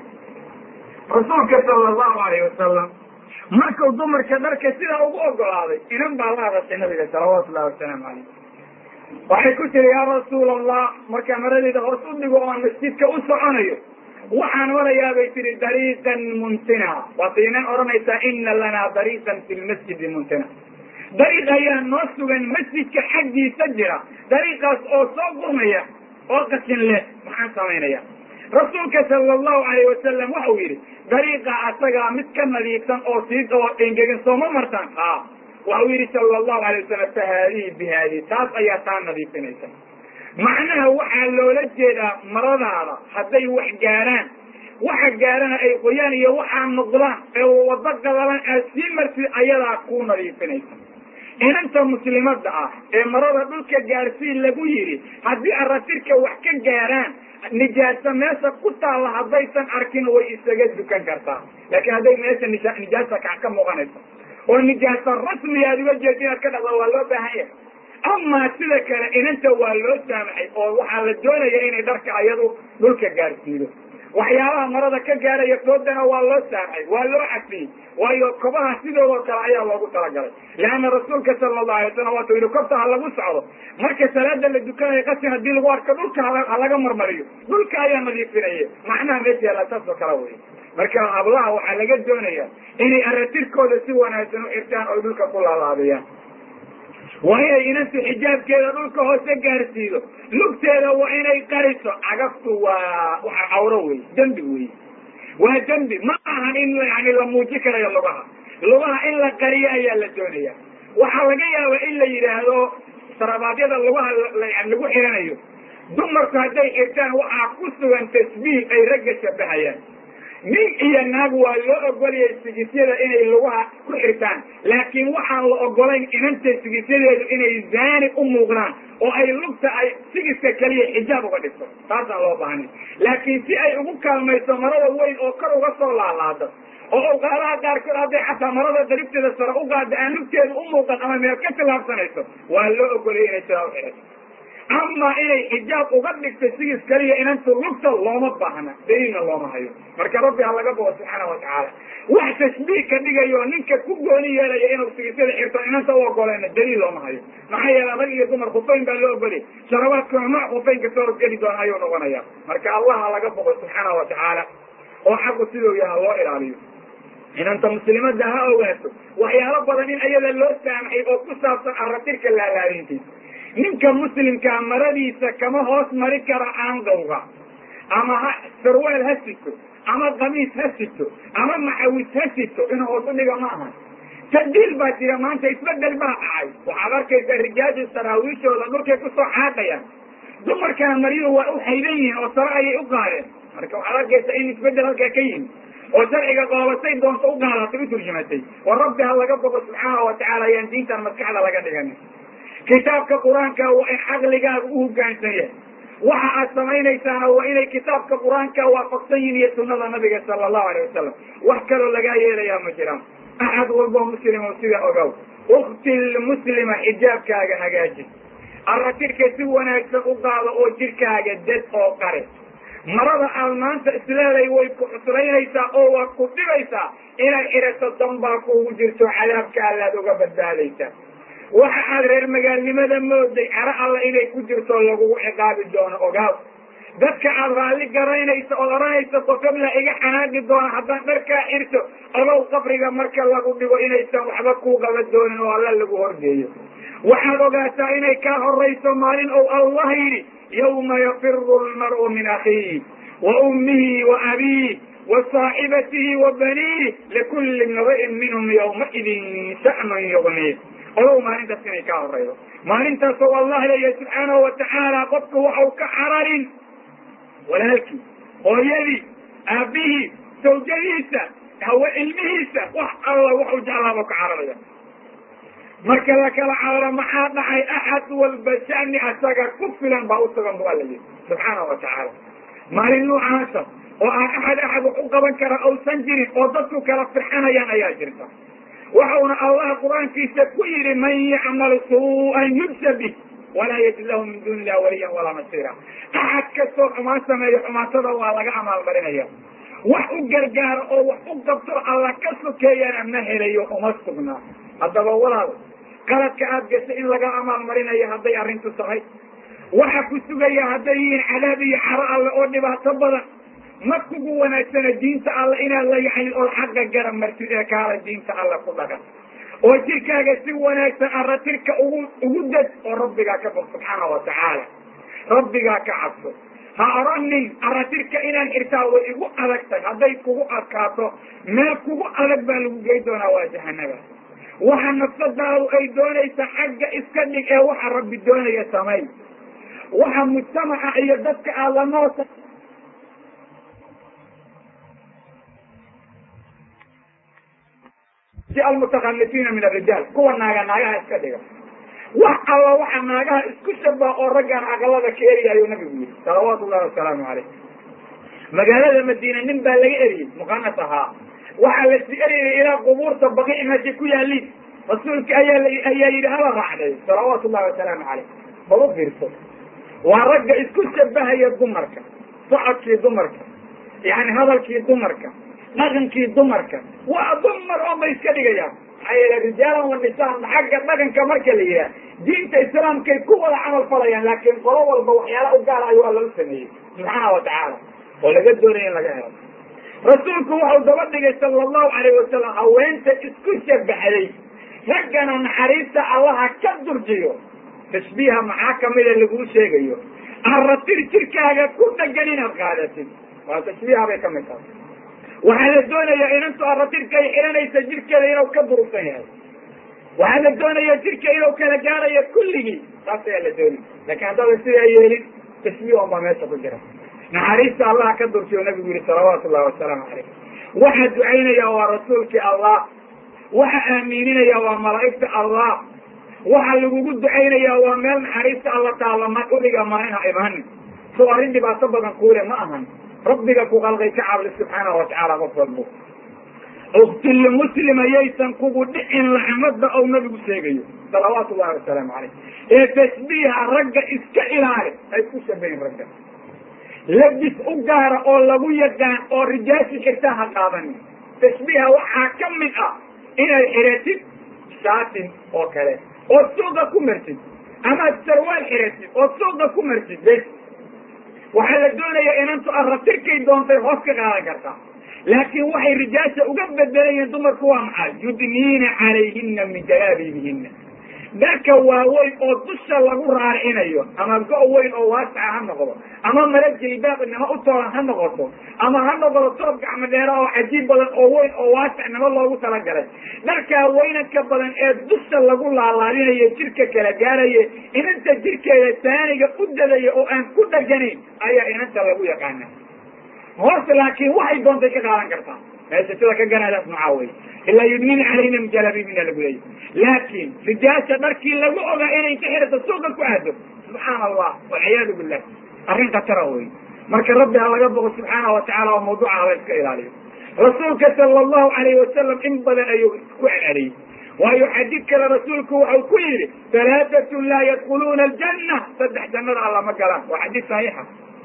rasuulka sala allahu alayh wasalam markuu dumarka dharka sidaa ugu ogolaaday inan baa la hadashay nabiga salawaatu ullahi wasalaamu calayh waxay ku tiri yaa rasuul allah markaa maradeeda hoos u dhigo oon masjidka u soconayo waxaan marayaa bay tihi dariiqan muntina waatiinan odhanaysaa ina lanaa dariiqan fi lmasjidi muntina dariiq ayaa noo sugan masjidka xaggiisa jira dariiqaas oo soo gurmaya oo qashin leh maxaan samaynaya rasuulka sala allahu alayh wasalam waxau yidhi dariiqa asagaa mid ka nadiifsan oo sii oo engegan sooma martaan a waxau yidhi sala allahu alay wasalam fa haadihi bi haadihi taas ayaa taa nadiifinaysa macnaha waxaa loola jeedaa maradaada hadday wax gaaraan waxa gaarana ay qoyaan iyo waxaa noqdaan ee wado gadaban aad sii martid ayadaa kuu nadiifinaysa inanta muslimadda ah ee marada dhulka gaarsii lagu yidhi haddii aratirka wax ka gaaraan nijaasa meesha ku taalla haddaysan arkin way isaga dukan kartaa laakiin hadday meesha nija nijaasa ka ka muuqanayso oo nijaasa rasmi aad uga jeeda inaad ka dhaqda waa loo baahan yahay amaa sida kale inanta waa loo saamaxay oo waxaa la doonaya inay dharka ayadu dhulka gaarsiido waxyaabaha marada ka gaaraya foodana waa loo saamxay waa loo cafiyey waayo kobaha sidoodoo kale ayaa loogu talagalay leanna rasuulka sala allahu alay wasalam waatu yihi kobta ha lagu socdo marka salaada la dukanayo qasin haddii lagu arko dhulka ha laga marmariyo dhulka ayaa nadiifinaye macnaha meesha yaala saas oo kale wey marka hablaha waxaa laga doonaya inay aratirkooda si wanaagsan u xirtaan oy dhulka ku laalaadiyaan waa inay inantu xijaabkeeda dhulka hoose gaarsiido lugteeda waa inay qariso cagaftu waa waa cawro wey dembi wey waa dembi ma ahan in yani la muuji karayo lugaha lugaha in la qariyo ayaa la doonaya waxaa laga yaaba in la yidhaahdo sarabaadyada lugaha lagu xiranayo dumarku hadday xirtaan waxaa ku sugan tasbiih ay ragga shabahayaan nin iyo naag waa loo ogolaya sigisyada inay lugaha ku xirtaan laakiin waxaan la ogolayn inanta sigisyadeedu inay zaani u muuqdaan oo ay lugta ay sigiska keliya xijaab uga dhigto taasaan loo baahnay laakiin si ay ugu kaalmayso marada weyn oo kor uga soo laalaado oo awqaadaha qaarkood hadday xataa marada daribteeda sare u qaada aan lugteeda u muuqan ama meel ka tilaabsanayso waa loo ogolaya inay sidaa u xirato ama inay xijaab uga dhigto sigis keliya inantu lugta looma baahna daliilna looma hayo marka rabbi ha laga bogo subxaana watacaala wax tashbiih ka dhigayo ninka ku gooni yeelaya inuu sigisyada xirto inanta u ogoleyna daliil looma hayo maxaa yeele rag iyo dumar khufayn baa loo ogoliyay sharabaadkuna nooc khufaynka soo horgeli doona ayuu noqonaya marka allah ha laga bogo subxaana watacaala oo xaqu siduu yaha loo ilaaliyo inanta muslimada ha ogaato waxyaalo badan in ayada loo saamaxay oo ku saabsan aratirka laalaadintiisa ninka muslimkaa maradiisa kama hoos mari karo aangawga ama ha sarweel ha sito ama kamiis ha sito ama maxawis ha sito inuu hoos u dhiga ma aha tadiil baa jira maanta isbedel baa dhacay waxaad arkaysaa rijaaju saraawiishooda dhulkay kusoo xaaqayaan dumarkana maryuhu waa u haydan yihiin oo sare ayay u qaadeen marka waxaad arkaysaa in isbedel halkaa ka yimi oo sharciga qoobasay doonta u qaadatay u turjumatay war rabbi ha laga bogo subxaana watacaala ayaan diintan maskaxda laga dhiganin kitaabka qur-aanka waa in caqligaaga u hogaansan yahay waxa aad samaynaysaana waa inay kitaabka qur-aanka waafaqsan yihin iyo sunada nabiga sala allahu alayh wasalam wax kaloo lagaa yeelayaa ma jiraan axad walbo muslimo sida ogow ukti muslima xijaabkaaga hagaaji aratirka si wanaagsan u qaado oo jirkaaga dad oo qare marada aad maanta isleeday way ku cuslaynaysaa oo waad ku dhibaysaa inay xirato danbaa kuugu jirto cadaabka allaad uga badbaadaysaa waxa aad reer magaalnimada mooday caro alla inay ku jirto lagugu ciqaabi doono ogaaw dadka aad raalli garaynayso ood odhanaysa qofabla iga xanaaqi doona haddaan dharkaa xirto odow qabriga marka lagu dhigo inaysan waxba kuu qaba doonin oo alla lagu horgeeyo waxaad ogaataa inay kaa horayso maalin ou allah yidhi yawma yafiru lmar'u min akhiih wa ummihi wa abiih wa saaxibatihi wa baniih likulli imri'in minhum yawmaidin sha'nun yugniih odow maalintaas inay kaa horaydo maalintaasoo allah leeyahay subxaanahu watacaala qofku waxau ka cararin walaalkii hooyadii aabihii sawjadiisa hawe ilmihiisa wax alla waxu jeclaaba ka cararaya marka la kala cararo maxaa dhacay axad walba shani asaga ku filan baa usugan bu alla yihi subxaanahu watacaala maalin noocaasa oo aan axad axad wax u qaban kara ausan jirin oo dadku kala firxanayaan ayaa jirta waxauna allah qur-aankiisa ku yihi man yacmal suu'an yujsa bih walaa yajid lahu min duuni illahi waliyan walaa nasiira axad kastoo xumaan sameeyo xumaatada waa laga amaalmarinaya wax u gargaaro oo wax u qabto alla ka sokeeyana ma helayo uma sugnaa haddaba walaal qaladka aad gashay in laga amaalmarinayo hadday arrintu tahay waxa ku sugaya hadday yihiin cadaab iyo xaro alle oo dhibaato badan ma kugu wanaagsana diinta alla inaad la yani ood xaqa garab martid ee kaala diinta alla ku dhagan oo jirkaaga si wanaagsan aratirka ugu ugu dad oo rabbigaa ka bog subxaana wa tacaala rabbigaa ka cabso ha oranin aratirka inaan xirtaa way igu adag tahay hadday kugu adkaato meel kugu adag baa lagu gey doonaa waa jahanaba waxa nafsadaadu ay doonaysa xagga iska dhig ee waxa rabbi doonaya samay waxa mujtamaca iyo dadka aad la noota si almutakhalifiina min arijaal kuwa naaga naagaha iska dhiga wax alla waxa naagaha isku shabaa oo raggaan aqalada ka eriya ayuu nabigu yidhi salawaatu llahi wasalaamu caleyh magaalada madiina nin baa laga eriyey muqanas ahaa waxaa lasi eriyay ilaa qubuurta baqi meeshay ku yaaliin rasuulka ayaa ayaa yidhi hala raacday salawaatu llahi wasalaamu caleyh bal u fiirso waa ragga isku shabahaya dumarka socodkii dumarka yani hadalkii dumarka dhaqankii dumarka waa dumar oo bay iska dhigayaan maxaa yeele rijaalan wa nisaan xagga dhaqanka marka la yidhaha diinta islaamkay ku wada camal falayaan laakiin qolo walba waxyaala u gaara ayuu alla u sameeyey subxaana wa tacaala oo laga doonaya in laga helo rasuulku wuxuu daba dhigay sala allahu alayh wasalam haweenta isku shabaxday raggana naxariista allaha ka durjiyo tashbiiha maxaa kamida laguu sheegayo aratir jirkaaga ku dhagan inaad qaadatid waa tashbiiha bay kamid tahay waxaa la doonayaa inantu aratirka ay xiranaysa jirkeeda inuu ka durugsan yahay waxaa la doonaya jirka inuu kala gaarayo kulligii taas ayaa la doonaya laakiin haddaadan sidaa yeelin tashbiih on baa meesha ku jira naxariista allaha ka durjiyo nabigu yihi salawaatu llahi wasalaamu calayh waxaa ducaynaya waa rasuulkii allah waxa aamiininaya waa malaa'igta allah waxa lagugu ducaynaya waa meel naxariista alla taalla ma udhiga maaina imaanin soo arrin dhibaato badan kuule ma ahan rabbiga ku qalqay ka cabli subxaana wa tacaala qof walbo uktilli muslima yaysan kugu dhicin laxmada ou nabigu sheegayo salawaatu llahi wasalaamu calayh ee tashbiiha ragga iska ilaali ay ku shabahin ragga labis u gaara oo lagu yaqaan oo rijaashi xirtaa ha qaadanin tashbiiha waxaa ka mid ah inaad xiratid shaatin oo kale ood suuqa ku martid amaad sarwaal xiratid ood suuqa ku martid bes waxaa la doonayaa inantu aratirkay doontay hoos ka qaadan kartaa laakiin waxay rijaasha uga bedelayeen dumarku waa maxay yudniina calayhina min jalaabiibihina dharka waaweyn oo dusha lagu raaricinayo ama go- weyn oo waasaca ha noqdo ama mala jaybaabnimo u toolan ha noqoto ama ha noqdo toob gacmo dheera oo cajiib badan oo weyn oo waasacnimo loogu talagalay dharkaa weynanka badan ee dusha lagu laalaadinayo jirka kala gaaraya inanta jirkeeda saaniga u dadaya oo aan ku dhaganayn ayaa inanta lagu yaqaana hoos laakiin waxay doontay ka qaadan kartaa meesha sida ka ganaadaas macaa wey ilaa yudniina calayhina min jalaabibina lagu leeyay laakiin rijaasha dharkii lagu ogaa inay ka xirata suuqa ku aado subxaana allah walciyaadu billah arrin khatara wey marka rabbi ha laga boqo subxaana wa tacala oo mawduuca hala iska ilaaliyo rasuulka sala allahu alayhi wasalam in badan ayuu ku celceliyey waayo xadiid kale rasuulku waxau ku yidhi halaatatun laa yadkuluuna aljanna saddex jannada alla ma galaan waa xadiid saxiixa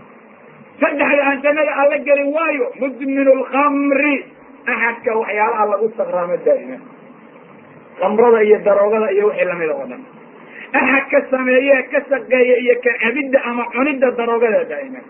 saddexda aan jannada alla gelin waayo mudminu lkamri axadka waxyaalaha lagu sakraamo daa'ima kamrada iyo daroogada iyo wixii lamida oo dhan axad ka sameeye ka shaqeeya iyo ka cabidda ama cunidda daroogada daa'ima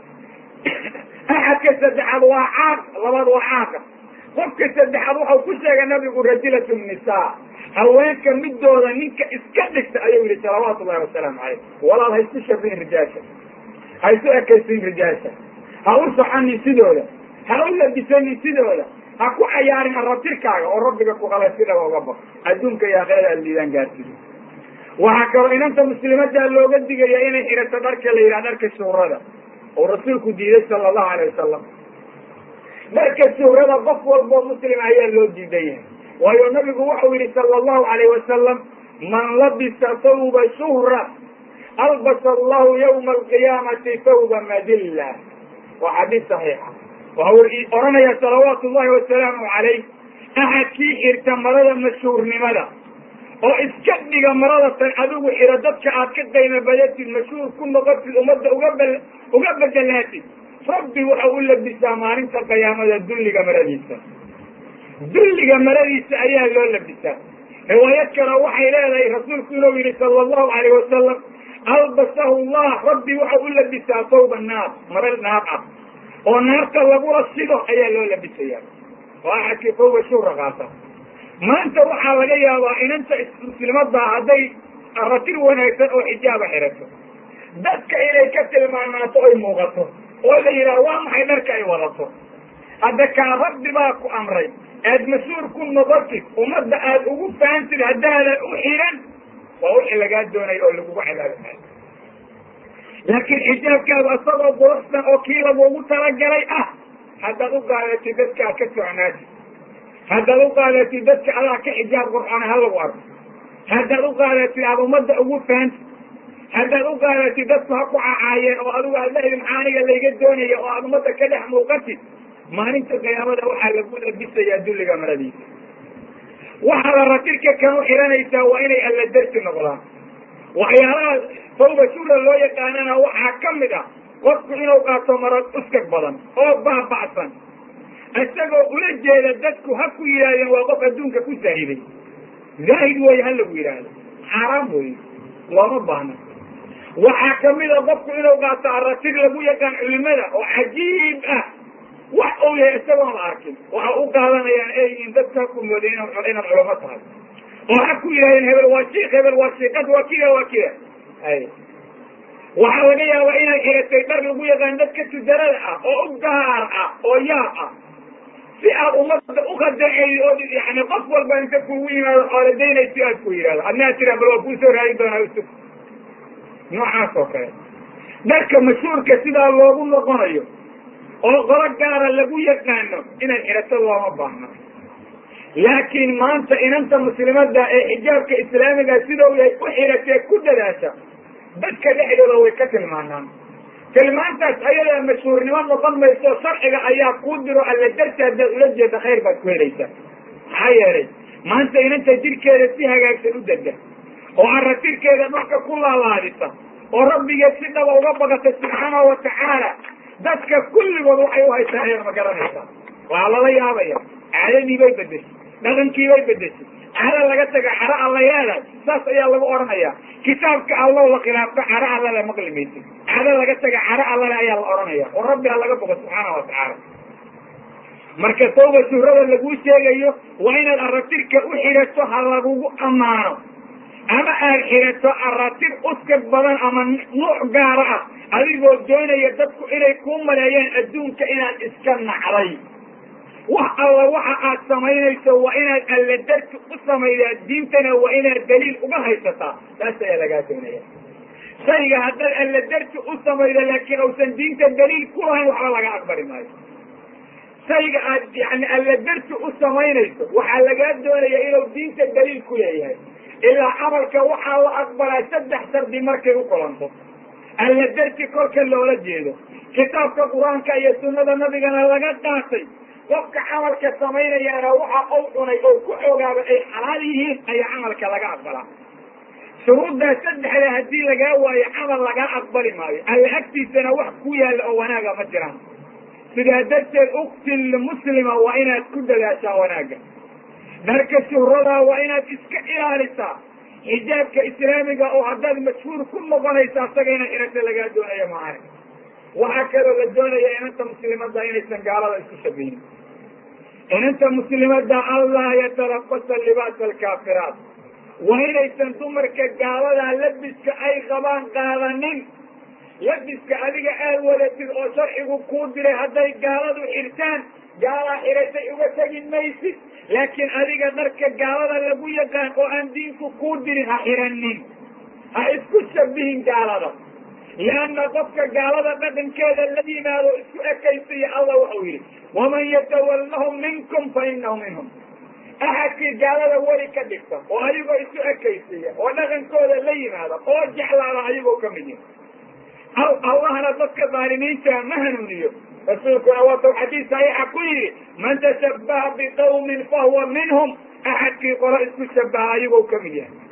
axadka saddexaad waa caaq labaad waa caaqa qofka saddexaad waxau ku sheegay nabigu rajulatu nisaa haweenka midooda ninka iska dhigta ayuu yihi salawaatu llahi wasalaamu calayh walaal ha isku shabihin rijaasha ha isu ekaysin rijaasha ha u soconin sidooda ha u labisanin sidooda ha ku cayaarin aratirkaaga oo rabbiga ku qalay si dhaba uga baq adduunka iyo aakhirada aad liidaan gaarsido waxaa kaloo inanta muslimadaa looga digaya inay xidhato dharka la yidhaha dharka shuurada oo rasuulku diiday sala allahu alayh wasalam dharka shuurada qof walboo muslima ayaa loo diidan yahay waayo nabigu wuxuu yihi sala allahu alayh wasalam man labisa thawba shuhra albasa allahu yawma alqiyaamati thawba madilla waa xadiis saxiixa waxau oranaya salawaatu llahi wasalaamu calayh axadkii xirta marada mashhuurnimada oo iska dhiga marada tan adigu xiro dadka aad ka qayma badatid mashhuur ku noqotid ummadda uga b uga bedelaatid rabbi waxau u labisaa maalinta qiyaamada dulliga maradiisa dulliga maradiisa ayaa loo labisaa riwaayad kale waxay leedahay rasuulku inuu yihi sala allahu alayh wasalam albasahu llah rabbi waxau u labisaa thawba naar mara naar ah oo naarta lagula sido ayaa loo labisaya oo axadkii fawga shuura qaata maanta waxaa laga yaabaa inanta muslimadda hadday ratir wanaagsan oo xijaaba xirato dadka inay ka tilmaamaato oy muuqato oo la yidhaha waa maxay dharka ay wadato hadda kaa rabbi baa ku amray aad mas-uul ku noqotid ummadda aad ugu fahantid haddaadan u xiran waa wixii lagaa doonaya oo lagugu cadaabahay laakiin xijaabkaadu isagoo quruxsan oo kii lagugu talagalay ah haddaad u qaadatid dadkaa ka socnaatid haddaad u qaadatid dadka adaa ka xijaab qurxoona ha lagu arko haddaad u qaadatid aada ummadda ugu fahantid haddaad u qaadatid dadku ha ku cacaayeen oo adigu aad leedi maxaa aniga layga doonaya oo aad ummadda ka dhex muuqatid maalinta qiyaamada waxaa lagu labisayaa dulliga maradiisa waxaa la ratirka kan u xiranaysaa waa inay alla darsi noqdaan waxyaalaha fawba shura loo yaqaanana waxaa ka mid ah qofku inuu qaato marad uskag badan oo baaba'san isagoo ula jeeda dadku ha ku yidhahdeen waa qof adduunka ku zaahiday zaahid wey ha lagu yidhaahdo xaaraam wey looma baahna waxaa kamid a qofku inuu qaato aratir lagu yaqaan culimada oo cajiib ah wax uu yahay isagoon la arkin waxa u qaadanayaan eeyiin dadka ha ku mooday inaad culamo tahay oo ha ku yidhahdeen hebel waa shiik hebel waa shiiqad waa kida waa kida ay waxaa laga yaabaa inay xiratay dhar lagu yaqaan dadka tujarada ah oo u gaar ah oo yaab ah si aad ummadda ukhadaceeyo oo yani qof walba inta kugu yimaado xooladaynaysi aad ku yidhahdo adnaa tira bal waa kuusoo raadi doonaa usug noocaas oo kale dharka mashhuurka sidaa loogu noqonayo oo qolo gaara lagu yaqaano inay xirato looma baahna laakiin maanta inanta muslimada ee xijaabka islaamiga sidau yahay u xiratee ku dadaasha dadka dhexdooda way ka tilmaanaan tilmaantaas ayadaa mashhuurnimo noqon mayso sharciga ayaa kuu diro alla darti haddaad ula jeeda khayr baad ku helaysaa maxaa yeelay maanta inanta jirkeeda si hagaagsan u dega oo aratirkeeda dhulka ku laalaadisa oo rabbigeed si dhaba uga baqata subxaanahu watacaala dadka kulligood waxay u haysaa ayaad ma garanaysaa waa lala yaabaya caadadii bay bedeshay dhaqankii bay bedeshay caro laga taga caro alla leedahay saas ayaa lagu odhanaya kitaabka allow la khilaafto caro allale maqli maysid caro laga taga caro allale ayaa la odhanaya oo rabbi ha laga bogo subxaana watacaala marka tawba shuhrada laguu sheegayo waa inaad aratirka u xirato ha lagugu ammaano ama aad xirato aratir uskag badan ama nuuc gaara ah adigoo doonaya dadku inay kuu maleeyaan adduunka inaad iska nacday wax alla waxa aad samaynayso waa inaad alla darti u samaydaa diintana waa inaad daliil uga haysataa taas ayaa lagaa doonaya shayga haddaad alla darti u samaydo laakiin uusan diinta daliil ku lahayn waxba laga aqbali maayo shayga aad yani alla darti u samaynayso waxaa lagaa doonaya inuu diinta daliil ku leeyahay ilaa camalka waxaa la aqbalaa saddex shardi markay u kulanto alla darti kolka loola jeedo kitaabka qur-aanka iyo sunnada nabigana laga qaatay qofka camalka samaynayaana waxa uu cunay oo ku ogaaba ay xalaal yihiin ayaa camalka laga aqbalaa shuruuddaa saddexda haddii lagaa waayo camal lagaa aqbali maayo alla agtiisana wax ku yaalla oo wanaaga ma jiraan sidaa darteed uktil muslima waa inaad ku dadaashaa wanaagga dharka shuhradaa waa inaad iska ilaalisaa xijaabka islaamiga oo haddaad mashhuur ku noqonaysa asaga ina xirata lagaa doonayo maahane waxaa kaloo la doonaya inanta muslimada inaysan gaalada isku shabihin inanta muslimada allah yatarabasa libaasa alkaafiraat waa inaysan dumarka gaaladaa labiska ay qabaan qaadanin labiska adiga aad wadatid oo sharcigu kuu diray hadday gaaladu xirtaan gaalaa xiratay uga tegi maysid laakiin adiga dharka gaalada lagu yaqaan oo aan diinku kuu dirin ha xiranin ha isku shabihin gaalada lianna qofka gaalada dhaqankeeda la yimaado isku ekaysaya allah waxau yidhi waman yatawallahum minkum fa inahu minhum axadkii gaalada weli ka dhigta oo ayagoo isu ekaysaya oo dhaqankooda la yimaada oo jeclaada ayagoo ka mid yihi allahna dadka daalimiinta ma hanuuniyo rasuulkuna waatau xadiis saxiixa ku yidhi man tashabbaha biqawmin fahuwa minhum axadkii qolo isku shabaha ayagoo ka mid yahay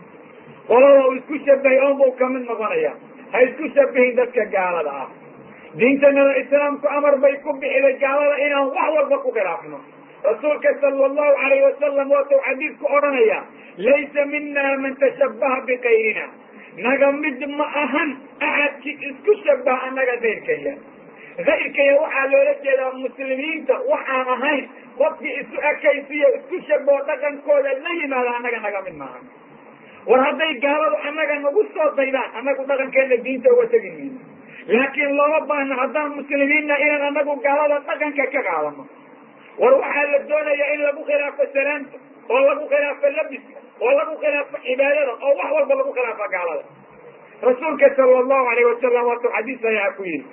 qolada uu isku shabahay oon buu kamid noqonaya ha isku shabihin dadka gaalada ah diintanada islaamku amar bay ku bixiday gaalada inaan wax walba ku khilaafno rasuulka sala allahu alayh wasalam waatau xadiidku odhanaya laysa mina man tashabbaha bikayrina naga mid ma ahan axadkii isku shabaha annaga dayrkaya kayrkaya waxaa loola jeedaa muslimiinta waxaan ahayn qofkii isu ekaysiyo isku shaboo dhaqankooda la yimaada annaga naga mid maaha war hadday gaaladu annaga nagu soo daydaan annagu dhaqankeena diinta uga tegi mayno laakiin looma baahno haddaan muslimiinna inaan annagu gaalada dhaqanka ka qaadano war waxaa la doonayaa in lagu khilaafo salaamta oo lagu khilaafo labiska oo lagu khilaafo cibaadada oo wax walba lagu khilaafo gaalada rasuulka sala allahu alayh wasalam waatuu xadiis saxiixa ku yihi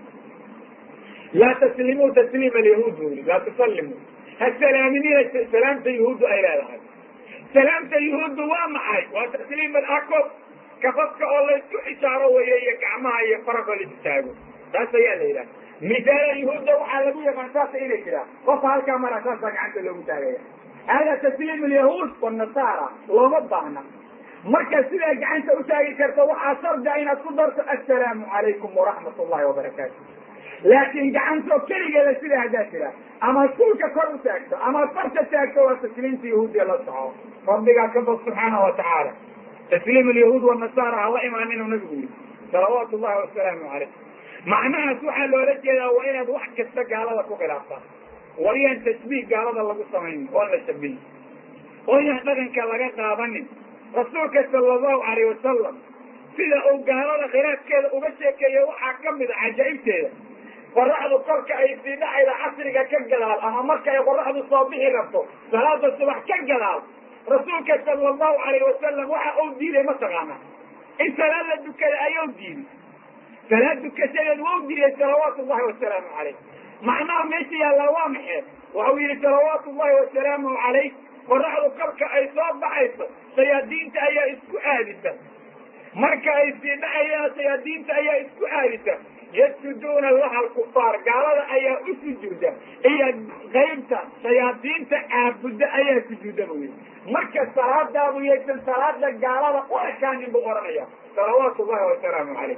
laa taslimuu tasliima alyahuud bu yii laa tusallimuu ha salaaminina salaamta yahuuddu ay leedahay salaamta yahuuddu waa maxay waa tasliim alakob kafafka oo laysku xisaaro weeye iyo gacmaha iyo faragoo la istaago taas ayaa la yidhaha misaala yahuudda waxaa lagu yaqaan saasa inay jiraan qofka halkaa mara saasaa gacanta loogu taagaya hada tasliim alyahuud wanasaara looma baahna marka sidaa gacanta utaagi karto waxaa shardia inaad ku darto assalaamu calaykum waraxmat ullahi wabarakaatu laakiin gacantoo keligeeda sidaa haddaad tira ama suulka kor u taagto ama farta taagto waa tasliimta yahuudiya la soco rabbigaa ka bad subxaana wa tacaala tasliim alyahuud wanasaara hala imaan inuu nabigu yihi salawaatu llahi wasalaamu calayh macnahaas waxaa loola jeedaa waa inaad wax kasta gaalada ku khilaaftaan waryaan tashbiih gaalada lagu samaynin oon la shabihin ooyaan dhaqanka laga qaadanin rasuulka sala allahu alayh wasalam sida uu gaalada khilaafkeeda uga sheekeeya waxaa ka mid a cajaa'ibteeda qoraxdu kolka ay sii dhacayda casriga ka gadaal ama marka ay qoraxdu soo bixi rabto salaada subax ka gadaal rasuulka sala allahu alayh wasalam waxa uu diiday mataqaana in salaad la dukada ayuu diiday salaad dukashadeed waa u diiday salawaatu llahi wasalaamu calayh macnaha meesha yaallaa waa maxee waxau yihi salawaatu llahi wasalaamu calayh qoraxdu kolka ay soo baxayso shayaadiinta ayaa isku aadisa marka ay sii dhacayaan shayaadiinta ayaa isku aadisa yasjuduuna laha alkufaar gaalada ayaa u sujuuda iyo qaybta shayaadiinta caabudda ayaa sujuuda bu yii marka salaadaadu yaysan salaada gaalada u ekaanin buu ohanaya salawaatu llahi wasalaamu calayh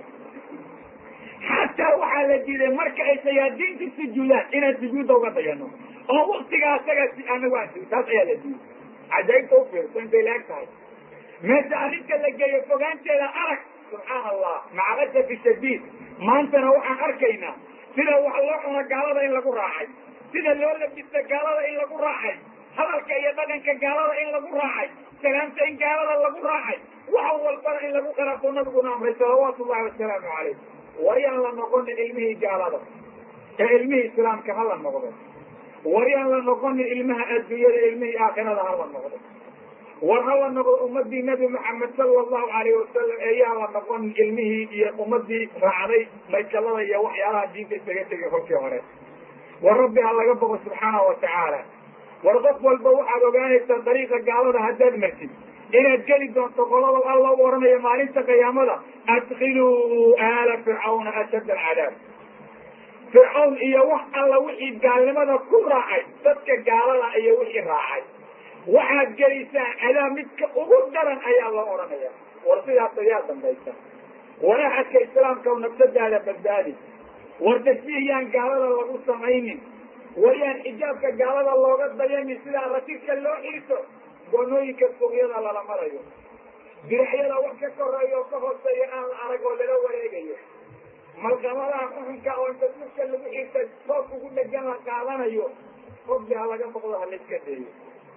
xataa waxaa la diiday marka ay shayaadiinta sujuudaan inaan sujuudda uga dayano oo waktigaa asaga anagu aan taas ayaa la diiday cajaa'ibta ufiirso intay laeg tahay meesha arrinta la geeyo fogaanteeda arag subxaana allah maca asafi shadiid maantana waxaan arkaynaa sida wax loo cuno gaalada in lagu raacay sida loo labista gaalada in lagu raacay hadalka iyo dhaqanka gaalada in lagu raacay salaamta in gaalada lagu raacay wax walbana in lagu khilaafo nabiguna amray salawaatu llahi wasalaamu calayh waryaan la noqonin ilmihii gaalada ee ilmihii islaamka ha la noqdo waryaan la noqonin ilmaha adduunyada ilmihii aakhirada ha la noqdo war ha la noqdo ummadii nabi maxamed sala allahu alayh wasalam eeyaa la noqonin ilmihii iyo ummadii raacday maykalada iyo waxyaalaha diinta isaga tegay kolkii hore war rabbi ha laga boqo subxaana wa tacaala war qof walba waxaad ogaanaysaa dariiqa gaalada haddaad martid inaad geli doonto qolada alla u oranaya maalinta qiyaamada adkiluu aala fircawna ashadda alcadaab fircawn iyo wax alla wixii gaalnimada ku raacay dadka gaalada iyo wixii raacay waxaad gelisaa cadaab midka ugu daran ayaa loo odhanaya war sidaas ayaa dambaysa war axadka islaamka u nafsadaada badbaadi war tasbiihyaan gaalada lagu samaynin waryaan xijaabka gaalada looga dayanin sidaa ratirka loo xirto goonooyinka suuqyada lala marayo diracyada wax ka koreeya oo ka hooseeya aan la arag oo lala wareegayo malqamadaha xuxunka oo inta dulka lagu xirta toos ugu dhegan la qaadanayo rabbi ha laga boqdo ha layska deeyo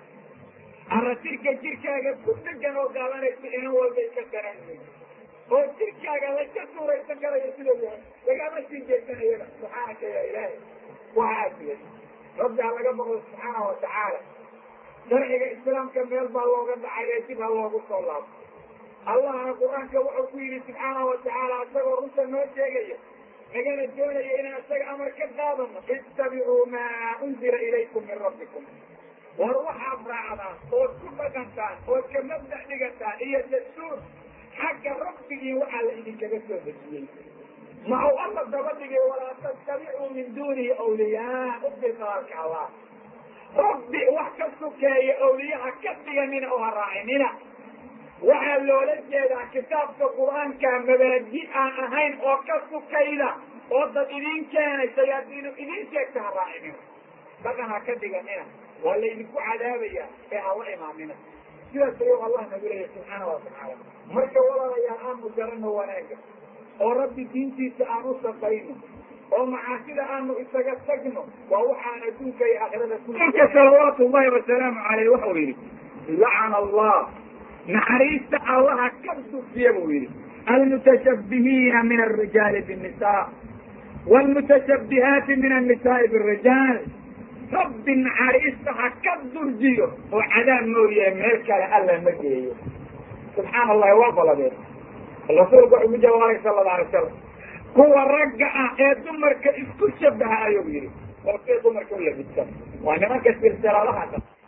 aratirka jirkaaga ku dhegan oo qaadanaysa inan walba iska garanay oo jirkaaga layska suuraysan karayo sidoo yahay lagama sii jeesanayana subxaanaka ya ilaahay waxaa siday rabbi ha laga boqdo subxaana wa tacaala sharciga islaamka meel baa looga dhacay ee dib ha loogu soo laabo allahna qur-aanka wuxuu ku yidhi subxaana wa tacaala isagoo runta noo sheegaya nagana doonaya inaan isaga amar ka qaadano ittabicuu maa unzila ilaykum min rabbikum war waxaad raacdaan ood ku dhaqantaan ood ka mabdac dhigataan iyo dastuur xagga rabbigii waxaa la idinkaga soo dejiyey maxuu alla daba dhigay walaa tattabicuu min duunihi awliyaa u bilqaarka allah rabbi wax ka sukeeya awliyaha ka dhiganina oo ha raacinina waxaa loola jeedaa kitaabka qur-aanka mabaadi aan ahayn oo ka sukayda oo dad idin keenay shayaadiinu idin sheegta ha raacinina dhaqan ha ka dhiganina waa laydinku cadaabaya ee hala imaamina sidaas ayuu allah nagu leeyahy subxaana wa tacaala marka walaalayaal aanu garanno wanaaga oo rabbi diintiisa aan u shaqayno oo macaasida aanu isaga tagno waa waxaan adduunka iyo aakhirada kulka salawaatu ullahi wasalaamu caleyh waxau yidhi lacana allah naxariista allaha ka dufiya buu yidhi almutashabbihiina min alrijaali binnisa wlmutashabbihaati min annisaai birijaal rabbi naxariista ha ka durjiyo oo cadaab mooyahe meel kale alla ma geeyo subxaana allahi waa baladee rasuulku wuxuu ku jawaaray sala alla alay salam kuwa ragga ah ee dumarka isku shabaha ayuu yidhi oo see dumarka u labidsan waa nimanka silsiladaha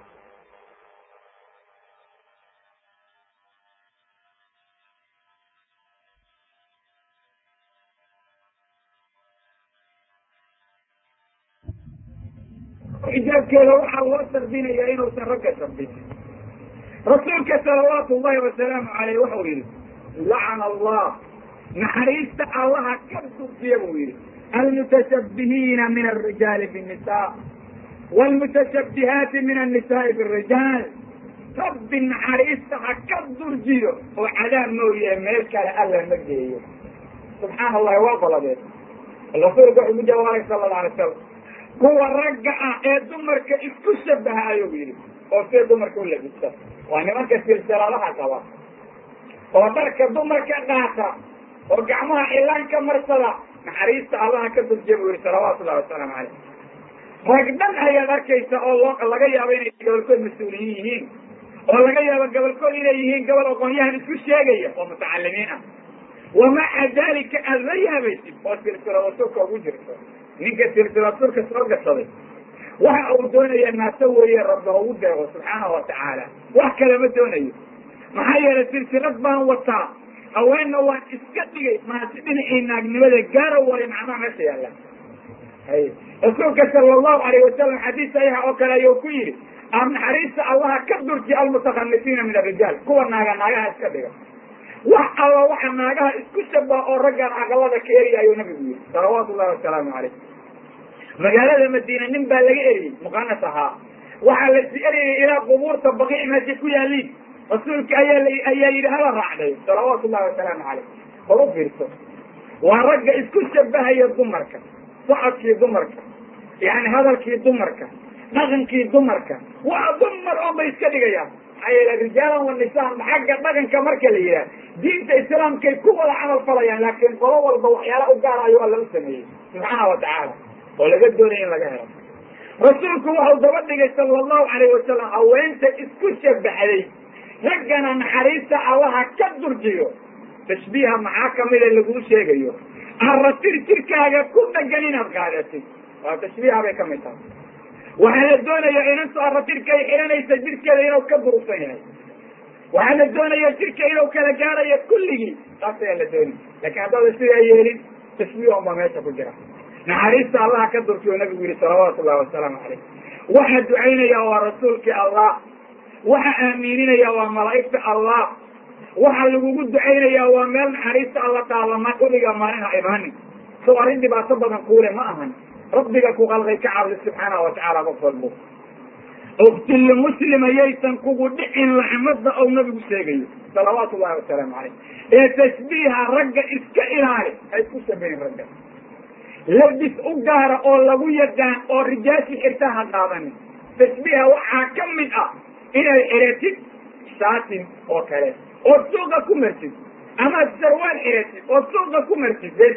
xijaabkeeda waxaa loo sardinayaa inuusan ragga sardinin rasuulka salawaatu ullahi wasalaamu caleyh waxau yidhi lacana allah naxariista allaha ka dufiya buu yidhi almutashabbihiina min alrijaali binnisa wlmutashabbihaati min annisaai birijaal rabbi naxariista ha ka durjiyo oo cadaab mooyahe meel kale alla ma geeyo subxaana allahi waa baladee rasuulku wuxuu ku jawaaray sala alla alay salam kuwa ragga ah ee dumarka isku shabaha ayuu yidhi oo see dumarka u labidsan waa nimanka silsiladaha qaba oo dharka dumarka qaata oo gacmaha cilaan ka marsada naxariista allaha ka durjiya buu yihi salawaatu ullahi wasalaamu caleyh rag dhan ayaad arkaysa oo loo laga yaabo inay gobolkood mas-uuliyiin yihiin oo laga yaabo gobolkood inay yihiin gobol aqoonyahan isku sheegaya oo mutacalimiin ah wamaca dalika aada la yaabaysid oo silsilada surka ugu jirto ninka silsilad surka soo gashaday waxa uu doonaya naaso weeye rabbi haugu deeqo subxaanahu watacaala wax kale ma doonayo maxaa yeelay silsilad baan wataa haweenna waan iska dhigay maasi dhinacii naagnimada gaara waayo macnaha meesha yaalla hay rasuulka sala allahu alayh wasalam xadiis saxiixa oo kale ayuu ku yidhi am naxariista allaha ka durji almutakhamisiina min arijaal kuwa naaga naagaha iska dhiga wax alla waxa naagaha isku shabaha oo raggaan aqalada ka eriya ayuu nabigu yihi salawaatu ullahi wasalaamu caleyh magaalada madiina nin baa laga eriyey muqanas ahaa waxaa lasi eriyay ilaa qubuurta baqiic meesha ku yaaliin rasuulka ayaa ayaa yidhi hala raacday salawaatu ullahi wasalaamu caleyh hor u fiirso waa ragga isku shabahaya dumarka socodkii dumarka yani hadalkii dumarka dhaqankii dumarka waa dumar oo bay iska dhigayaan maxaa yeele rijaalan wa nisaan xagga dhaqanka marka la yidhaha diinta islaamkay ku wada camal falayaan laakiin qolo walba waxyaala u gaara ayuu alla u sameeyey subxaana wa tacaala oo laga doonaya in laga helo rasuulku waxau daba dhigay sala allahu alayh wasalam haweenta isku shabaxday raggana naxariista allaha ka durjiyo tashbiiha maxaa kamida laguu sheegayo arratir jirkaaga ku dhagan inaad qaadatid waa tashbiiha bay kamid tahay waxaa la doonaya inantu arratirka ay xihanaysa jirkeeda inuu ka durugsan yahay waxaa la doonaya jirka inuu kala gaarayo kulligii taas ayaa la doonay lakin haddaada sidaa yeelin tashbiih unba meesha ku jira naxariista allaha ka durkiyo nabigu yihi salawaatu ullahi wasalaamu caleyh waxaa ducaynaya waa rasuulkii allah waxa aamiininaya waa malaa'igta allah waxa lagugu ducaynaya waa meel naxariista alla taalama uliga maalin ha imaanin sow arrin dhibaato badan kuule ma ahan rabbiga ku qalqay ka cabdi subxaanahu watacaala qof walbo uktilli muslim ayaysan kugu dhicin laxmada ou nabigu sheegayo salawaatu ullahi wasalaamu caleyh ee tashbiiha ragga iska ilaali ha isku shabahin ragga labis u gaara oo lagu yaqaan oo rijaashi xirta ha qaadanin tashbiiha waxaa ka mid ah inay xiratid shaatin oo kale ood suuqa ku martid amaad sarwaal xiratid ood suuqa ku martid bes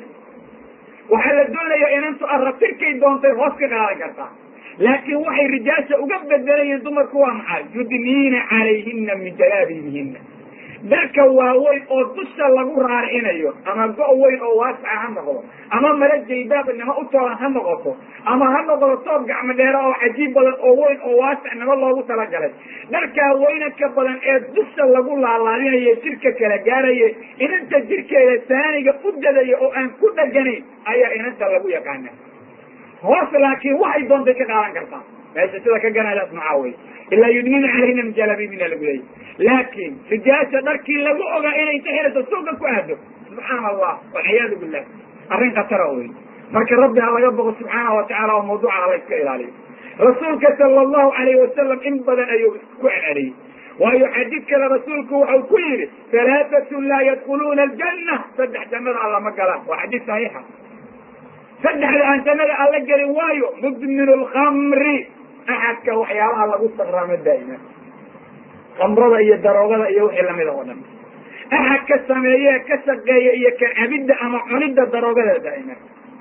waxaa la doonaya inantu arratirkay doontay hoos ka qaadan kartaa laakiin waxay rijaasha uga bedelayiin dumarku waa maxay yudniina calayhina min jalaabiibihina dharka waaweyn oo dusha lagu raaricinayo ama go' weyn oo waasaca ha noqdo ama mala jaydaabnimo u toolan ha noqoto ama ha noqdo toob gacmo dheera oo cajiib badan oo weyn oo waasicnimo loogu talagalay dharkaa weynanka badan ee dusha lagu laalaadinayo jirka kala gaaraya inanta jirkeeda saaniga u dadaya oo aan ku dheganayn ayaa inanta lagu yaqaana hoos laakiin waxay doontay ka qaadan kartaa meesha sida ka ganadaas maxaa wey ilaa yudnina calayhina min jalaabibina lagu leeyay laakiin rijaasha dharkii lagu ogaa inay inta xirato suuqa ku aado subxaana allah walciyaadu billah arrin khatara wey marka rabbi ha laga boqo subxaana watacaala oo mawduuca hala iska ilaaliyo rasuulka sala allahu alayh wasalam in badan ayuu ku celceliyey waayo xadiid kale rasuulku waxau ku yihi halaatatun laa yadkuluuna aljanna saddex jannada alla ma galaan waa xadiid saxiixa saddexda aan jannada alla gelin waayo mudminu lkamri axadka waxyaabaha lagu saraamo daa'ima kamrada iyo daroogada iyo wixii lamida oo dhan axad ka sameeye ka shaqeeya iyo ka cabidda ama cunidda daroogada daa'ima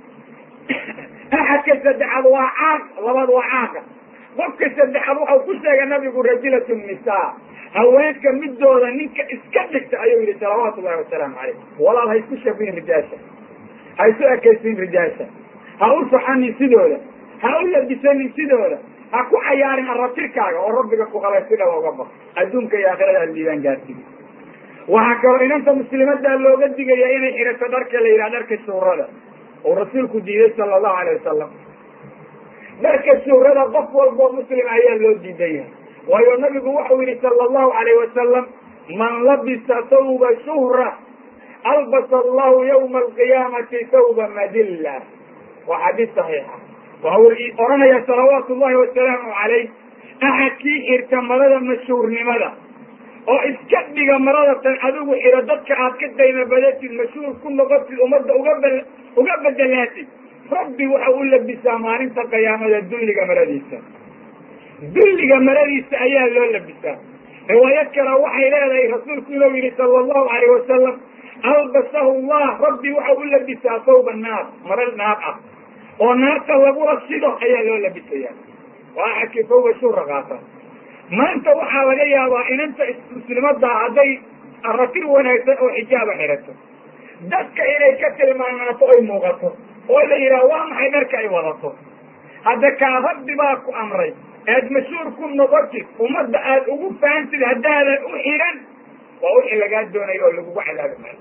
axadka saddexaad waa caaq labaad waa caaqa qofka saddexaad waxau ku sheegay nabigu rajulatu nisaa haweenka midooda ninka iska dhigta ayuu yihi salawaatu ullahi wasalaamu caleyh walaal ha isku shabihin rijaasha ha isu ekaysin rijaasha ha u soxanin sidooda ha u labisanin sidooda ha ku cayaarin aratirkaaga oo rabbiga ku qabay si dhaba uga baq adduunka iyo aakhirada aad liibaan gaartigi waxaa kaloo inanta muslimadaa looga digaya inay xirato dharka la yidhaha dharka shuurada oo rasuulku diiday sala allahu alay wasalam dharka shuurada qof walboo muslim ayaa loo diidan yahay waayo nabigu waxau yihi sala allahu alayh wasalam man labisa thawba shuhra albasa allahu yawma alqiyaamati thawba madilla waa xadiis saxiixa waxau oranaya salawaatu llahi wasalaamu calayh axadkii xirta marada mashhuurnimada oo iska dhiga marada tan adigu xiro dadka aad ka dayma badatid mashhuur ku noqotid ummadda uga b uga bedelaatid rabbi waxa u labisaa maalinta qiyaamada dulliga maradiisa dulliga maradiisa ayaa loo labisaa riwaayad kale waxay leedahay rasuulku inuu yihi sala allahu alayh wasalam albasahu llah rabbi waxa u labisaa thawba naar mara naar ah oo naarta lagula shido ayaa loo labisaya waa axadkii thawba shuura qaata maanta waxaa laga yaabaa inanta muslimadaa hadday aratir wanaagsan oo xijaaba xidhato dadka inay ka tilmaamaato ay muuqato oo la yidhaha waa maxay dharka ay wadato hadda kaa rabbi baa ku amray aad mashhuur ku noqotid ummadda aad ugu fahantid haddaadan u xidhan waa wixii lagaa doonayo oo lagugu cadaabi maayo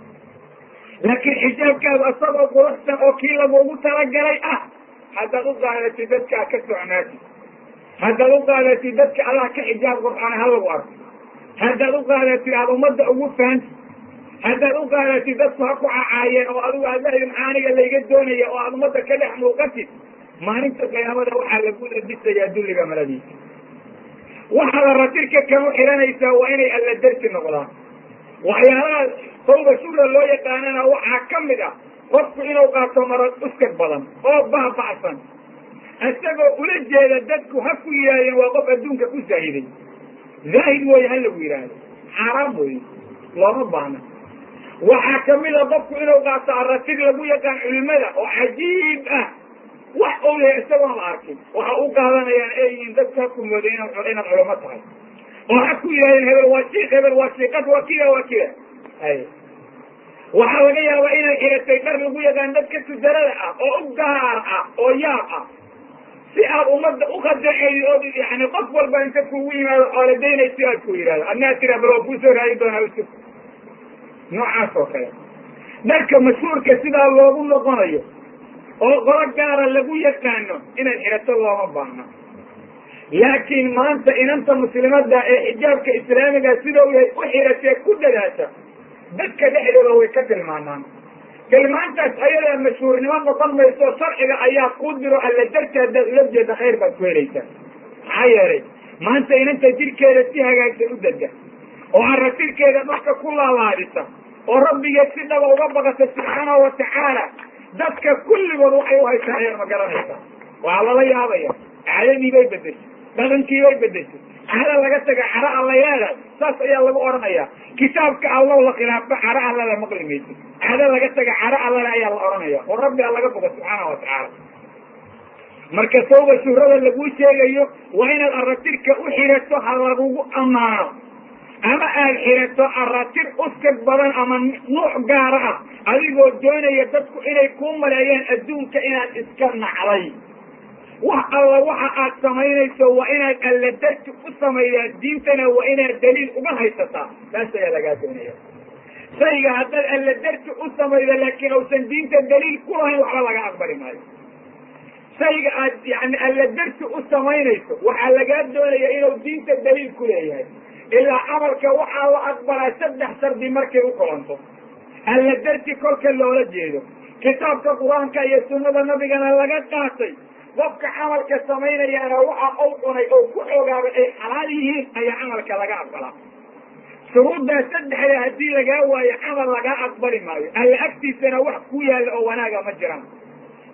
laakiin xijaabkaadu asagoo quruxsan oo kii lagugu talagalay ah haddaad u qaadatid dadkaa ka socnaatid haddaad u qaadatid dadka allah ka xijaab qur'aana ha lagu arko haddaad u qaadatid aada ummadda ugu fahantid haddaad u qaadatid dadku ha ku cacaayeen oo adigu aad lahdi maxaaniga layga doonaya oo aad ummadda ka dhex muuqatid maalinta qiyaamada waxaa lagu labisayaa dulliga maradiisa waxaad aratirka kama xiranaysaa waa inay alla darsi noqdaan waxyaalaha tawba shura loo yaqaanana waxaa ka mid ah qofku inuu qaato marad uskag badan oo baaba'san isagoo ula jeeda dadku ha ku yidhahdeen waa qof adduunka ku zaahiday zaahid weeye ha lagu yidhaahdo xaaraam weeye looma baahna waxaa kamid a qofku inuu qaato aratir lagu yaqaan culimada oo cajiib ah wax ou yahay isagoon la arkin waxa u qaadanayaan ay yihiin dadku ha ku mooday inaad culamo tahay oo ha ku yidhahdeen hebel waa shiik hebel waa shiiqad waa kida waa kida hay waxaa laga yaabaa inay xiratay dhar lagu yaqaan dadka tujarada ah oo u gaar ah oo yaab ah si aad ummadda ukhadeexeedi oo yani qof walba inta kugu yimaado xooladaynay si aad ku yidhahdo adnaa tira bal waa kuusoo raadi doonaa usug noocaas oo kale dharka mashhuurka sidaa loogu noqonayo oo qolo gaara lagu yaqaano inaad xirato looma baahna laakiin maanta inanta muslimada ee xijaabka islaamiga sida u yahay u xiratee ku dadaasha dadka dhexdooda way ka tilmaamaan tilmaantaas ayadaa mashhuurnimo noqon mayso sharciga ayaa ku diro alla darti haddaad ula jeeda khayr baad ku helaysaa maxaa yeelay maanta inanta jirkeeda si hagaagsan u dada oo aratirkeeda dhulka ku laalaadisa oo rabbigeed si dhaba uga baqata subxaanahu watacaala dadka kulligood waxay u haysaa ayar ma garanaysaa waxaa lala yaabaya caadadii bay bedeshay dhaqankii bay bedeshay cara laga taga cara alla leedahay saas ayaa lagu odhanaya kitaabka allow la khilaafo cara allada maqli maysid cada laga taga cara allale ayaa la odhanaya oo rabbi a laga boga subxaana watacaala marka tawba shuhrada laguu sheegayo waa inaad aratirka u xirato ha lagugu ammaano ama aad xirato aratir uskag badan ama nuuc gaara ah adigoo doonaya dadku inay kuu maleeyaan adduunka inaad iska nacday wax alla waxa aad samaynayso waa inaad alla darti u samaydaa diintana waa inaad daliil uga haysataa taas ayaa lagaa doonaya shayga haddaad alla darti u samaydo laakiin uusan diinta daliil ku lahayn waxba laga aqbali maayo shayga aad yani alla darti u samaynayso waxaa lagaa doonaya inuu diinta daliil ku leeyahay ilaa camalka waxaa la aqbalaa saddex shardi markay u kolanto alla darti kolka loola jeedo kitaabka qur-aanka iyo sunnada nabigana laga qaatay qofka camalka samaynayaana waxa uu cunay oo ku xoogaabay ay xalaal yihiin ayaa camalka laga aqbalaa shuruuddaa saddexda haddii lagaa waayo camal lagaa aqbali maayo alla agtiisana wax ku yaalla oo wanaaga ma jiraan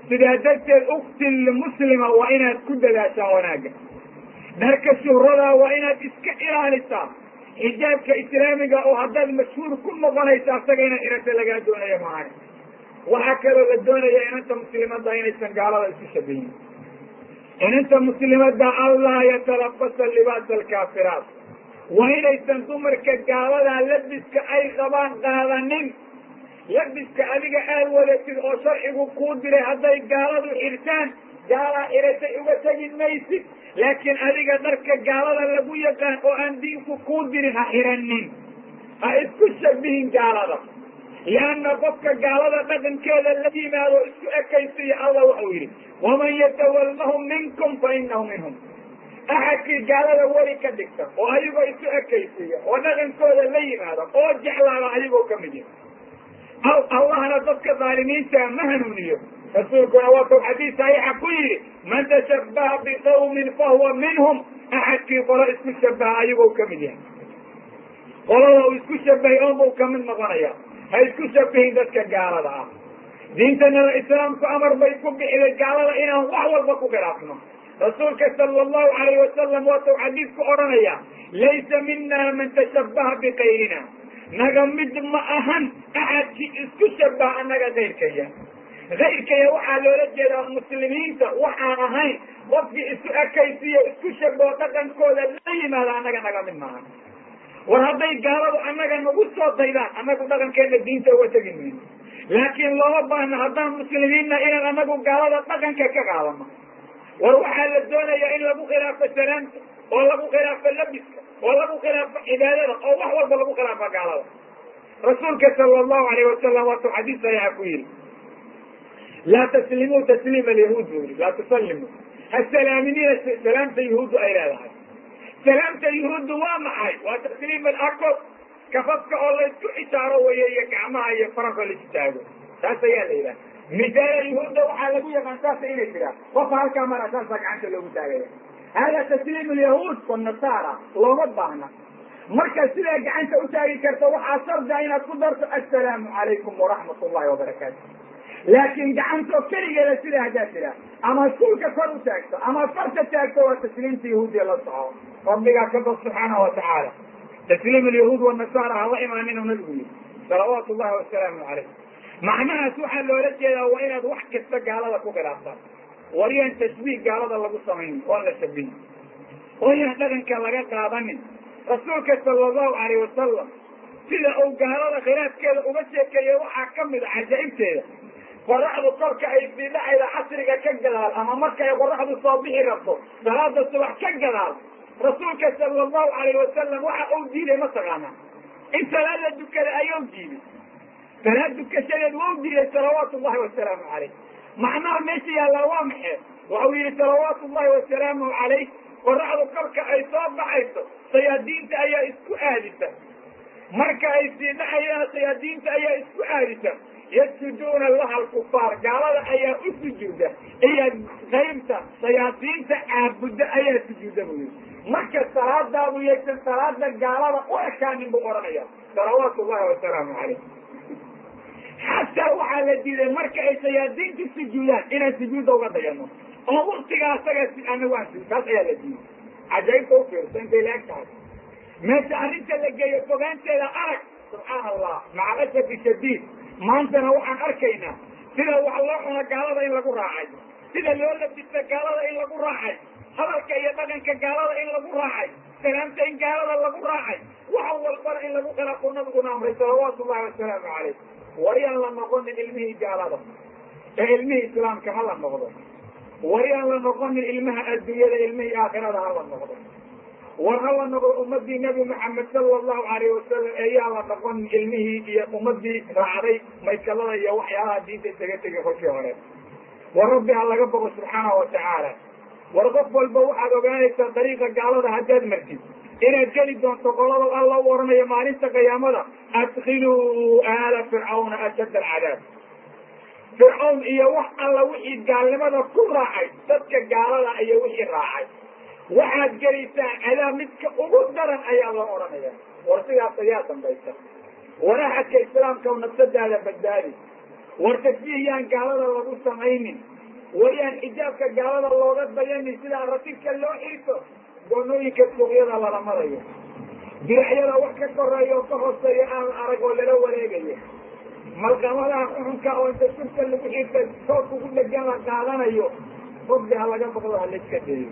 sidaa darteed uktin limuslima waa inaad ku dadaashaa wanaagga dharka shuhradaa waa inaad iska ilaalisaa xijaabka islaamiga oo haddaad mashhuur ku noqonaysa asaga inaad irata lagaa doonaya maahan waxaa kaloo la doonaya inanta muslimadda inaysan gaalada isu shabihin inanta muslimadda allah yatalabasa libaasa alkaafiraat waa inaysan dumarka gaaladaa labiska ay qabaan qaadanin labiska adiga aad wadatid oo sharcigu kuu diray hadday gaaladu xirtaan gaalaa xiratay uga tegi maysid laakiin adiga dharka gaalada lagu yaqaan oo aan diinku kuu dirin ha xiranin ha isku shabihin gaalada lianna qofka gaalada dhaqankeeda la yimaado isku ekaysiya allah waxau yidhi waman yatawallahum minkum fa inahu minhum axadkii gaalada weli ka dhigta oo ayagoo isu ekaysiya oo dhaqankooda la yimaada oo jeclaada ayagoo ka mid yahay allahna dadka dhaalimiinta ma hanuuniyo rasuulkuna waatau xadiis saxiixa ku yidhi man tashabbaha biqawmin fahuwa minhum axadkii qolo isku shabaha ayagoo ka mid yahay qolada uu isku shabahay oonbuu kamid noqonaya ha isku shabihin dadka gaalada ah diintanada islaamku amar bay ku bixiday gaalada inaan wax walba ku khilaafno rasuulka sala allahu alayh wasalam waatau xadiisku odhanaya laysa mina man tashabbaha bikayrina naga mid ma ahan axadkii isku shabaha annaga kayrkaya kayrkaya waxaa loola jeedaa muslimiinta waxaan ahayn qofkii isu ekaysiyo isku shabaho dhaqankooda la yimaada annaga naga mid maahan war hadday gaaladu annaga nagu soo daydaan annagu dhaqankeena diinta uga tegi mayno laakiin looma baahna haddaan muslimiinna inaan annagu gaalada dhaqanka ka qaadano war waxaa la doonayaa in lagu khilaafo salaamta oo lagu khilaafo labiska oo lagu khilaafo cibaadada oo wax walba lagu khilaafo gaalada rasuulka sala allahu alayh wasalam waatuu xadiis saxiixa ku yidhi laa taslimuu tasliima alyahuud buu yidhi laa tusallimuu ha salaaminina salaamta yahuuddu ay leedahay salaamta yuhuuddu waa maxay waa tasliim alakod kafafka oo laysku xisaaro weeye iyo gacmaha iyo faranka laisu taago taas ayaa la yidhaha misaala yuhuudda waxaa lagu yaqaan saasa inay jiraan qofka halkaa mara saasaa gacanta loogu taagaya hada tasliim alyahuud wanasaara looma baahna marka sidaa gacanta u taagi karta waxaa shardia inaad ku darto assalaamu calaykum waraxmat ullahi wabarakaatu laakiin gacantoo keligeeda sidaa haddaad tiraa ama suulka kor u taagto ama farta taagto waa tasliimta yahuudiya la soco rabbigaa ka bad subxaanahu watacaala tasliim alyahuud wanasaara hala imaanin u nabigu yihi salawaatu llahi wasalaamu calayh macnahaas waxaa loola jeedaa waa inaad wax kasta gaalada ku khilaaftaan war yaan tashbiih gaalada lagu samaynin oon la shabihin oo yaan dhaqanka laga qaadanin rasuulka sala allahu alayh wasalam sida uu gaalada khilaafkeeda uga sheekeeyey waxaa ka mid a cajaa'ibteeda qoraxdu kolka ay sii dhacayda casriga ka gadaal ama marka ay qoraxdu soo bixi rabto salaada subax ka gadaal rasuulka sala allahu alayh wasalam waxa uu diiday mataqaana in salaad la dukada ayuu diiday salaad dukashadeed wau diiday salawaatu llahi wasalaamu calayh macnaha meesha yaallaa waa maxee waxau yihi salawaatu llahi wasalaamu calayh qoraxdu kolka ay soo baxayso sayaadiinta ayaa isku aadisa marka ay sii dhacayaan sayaadiinta ayaa isku aadisa yasjuduuna laha alkufaar gaalada ayaa u sujuuda iyo qaybta sayaadiinta caabudda ayaa sujuuda buu yihi marka salaadaadu yaysan salaada gaalada u ekaanin buu odhanaya salawaatu llahi wasalaamu calayh xataa waxaa la diiday marka ay sayaadiinta sujuudaan inaan sujuudda uga dayano oo waktigaa asaga anagu aan su taas ayaa la diiday cajaa'ibta u fiirso intay la eg tahay meesha arrinta la geeyo fogaanteeda arag subxaana allah maca asafi shadiid maantana waxaan arkaynaa sida wax loo cuno gaalada in lagu raacay sida loo labista gaalada in lagu raacay hadalka iyo dhaqanka gaalada in lagu raacay salaamta in gaalada lagu raacay wax walbana in lagu khilaafo nabiguna amray salawaatu llahi wasalaamu calayh waryaan la noqonin ilmihii gaalada ee ilmihii islaamka ha la noqdo waryaan la noqonin ilmaha adduunyada ilmihii aakhirada ha la noqdo war ha la noqdo ummadii nabi maxamed sala allahu alayh wasalam eeyaan la noqonin ilmihii iyo ummadii raacday maykalada iyo waxyaalaha diinta isaga tegay kolkii hore war rabbi ha laga boqo subxaanahu watacaala war qof walba waxaad ogaanaysaa dariiqa gaalada haddaad martid inaad geli doonto qolada alla u oranayo maalinta qiyaamada adkhiluu aala fircawna ashadda alcadaab fircawn iyo wax alla wixii gaalnimada ku raacay dadka gaalada iyo wixii raacay waxaad gelaysaan cadaab midka ugu daran ayaa loo odhanaya war sidaas ayaa dambaysa war axadka islaamka nafsadaada badbaadi war tasbiih yaan gaalada lagu samaynin wayaan xijaabka gaalada looga dayani sida ratifka loo xirto goonooyinka suuqyada lala marayo diracyada wax ka koreeya oo ka hooseeya aan la arag oo lala wareegayo malqamadaha xuxunka oo inta surka lagu xirta soos ugu dhegan la qaadanayo rabbi ha laga baqdo ha layska dheeyo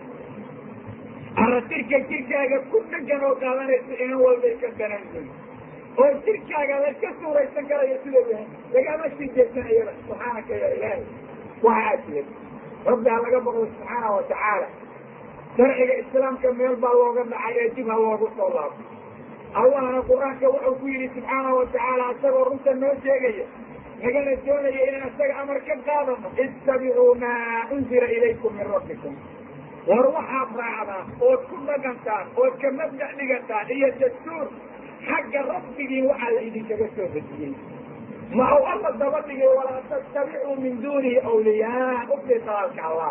aratirka jirkaaga ku dhegan oo qaadanaysa inan walbay ka danaysan oo jirkaaga layska suuraysan karayo sidau yahay lagama sii jeedsan iyada subxaanaka ya ilaahi waxaa jira rabbi ha laga baqdo subxaana wa tacaala sharciga islaamka meel baa looga dhacay ee dib ha loogu soo laabto allahna qur-aanka wuxuu ku yidhi subxaana wa tacaala isagoo runta noo sheegaya nagana doonaya inaan isaga amar ka qaadano ittabicuu maa unzila ilaykum min rabbikum war waxaad raacdaan ood ku dhaqantaan ood ka mabdac dhigataan iyo dastuur xagga rabbigiin waxaa la idinkaga soo dejiyey ma uu alla daba dhigay walaa tattabicuu min duunihi awliyaa ufdi dalaalka allah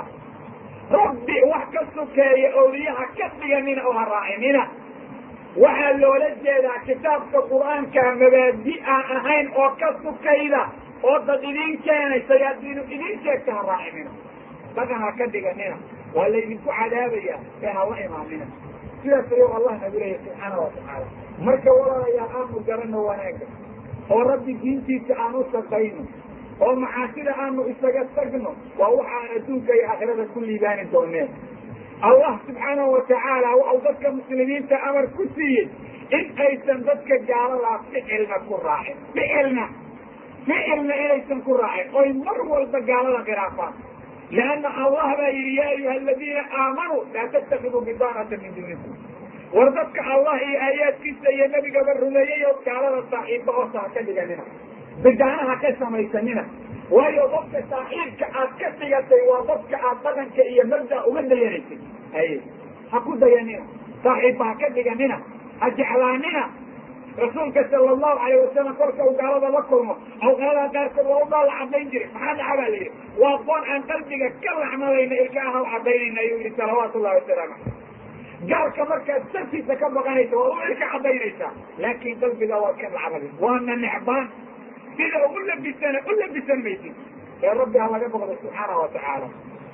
rabbi wax ka sukeeya awliyaha ka dhiganina oo ha raacinina waxaa loola jeedaa kitaabka qur-aanka mabaadi aan ahayn oo ka sukayda oo dad idiin keenay sayaadiinu idiin sheegta ha raacinina dhaqan ha ka dhiganina waa laydinku cadaabaya ee hala imaamina sidaas ayuu allah nagu leeyahy subxaana wa tacaala marka walaalayaal aanu garanno wanaagga oo rabbi diintiisa aan u shaqayno oo macaasida aanu isaga tagno waa waxaan adduunka iyo aakhirada ku liibaani dooneen allah subxaanahu watacaala waxau dadka muslimiinta amar ku siiyey in aysan dadka gaaladaa ficilna ku raacin ficilna ficilna inaysan ku raacin oy mar walba gaalada khilaafaan leanna allah baa yidhi yaa ayuha aladiina aamanuu laa tattakiduu bidaanata min duunikum war dadka allah iyo aayaadkiisa iyo nebigaba rumeeyey oo gaalada saaxiibba oosa ha ka dhiganina bidaanaha ka samaysanina waayo dadka saaxiibka aad ka dhigatay waa dadka aad dhaqanka iyo mabda uga dayanaysay haye ha ku dayanina saaxiibba ha ka dhiganina ha jeclaanina rasuulka sala allahu alayh wasalam kolka uu gaalada la kulmo awqaadaha qaarkood waa u dhaala cadayn jiray maxaa dhaca baa la yidhi waa qoon aan qalbiga ka laxmadayna ilkaana u cadaynayna ayuu yihi salawaatu llahi wasalaamu caleyh gaalka markaad sartiisa ka baqanaysa waa u ilka cadaynaysaa laakin qalbiga waad ka lacbaday waana necbaan sida u labisana u labisan maysid ee rabbi ha laga boqdo subxaana wa tacaala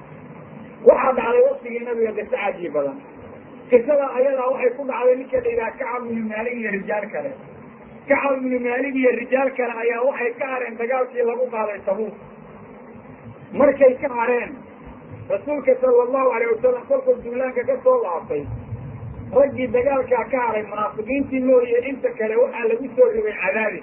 waxaa dhacday waktigii nabiga qiso cajiib badan qisada ayadaa waxay ku dhacday ninka la yidhaha kacab ibnu maalig iyo rijaal kale kacab ibnu maalig iyo rijaal kale ayaa waxay ka hareen dagaalkii lagu qaaday tabuuk markay ka hareen rasuulka sala allahu alayh wasalam kolkuu duulaanka ka soo laabtay raggii dagaalkaa ka haray munaafiqiintii mooye inta kale waxaa lagu soo rogay cadaabis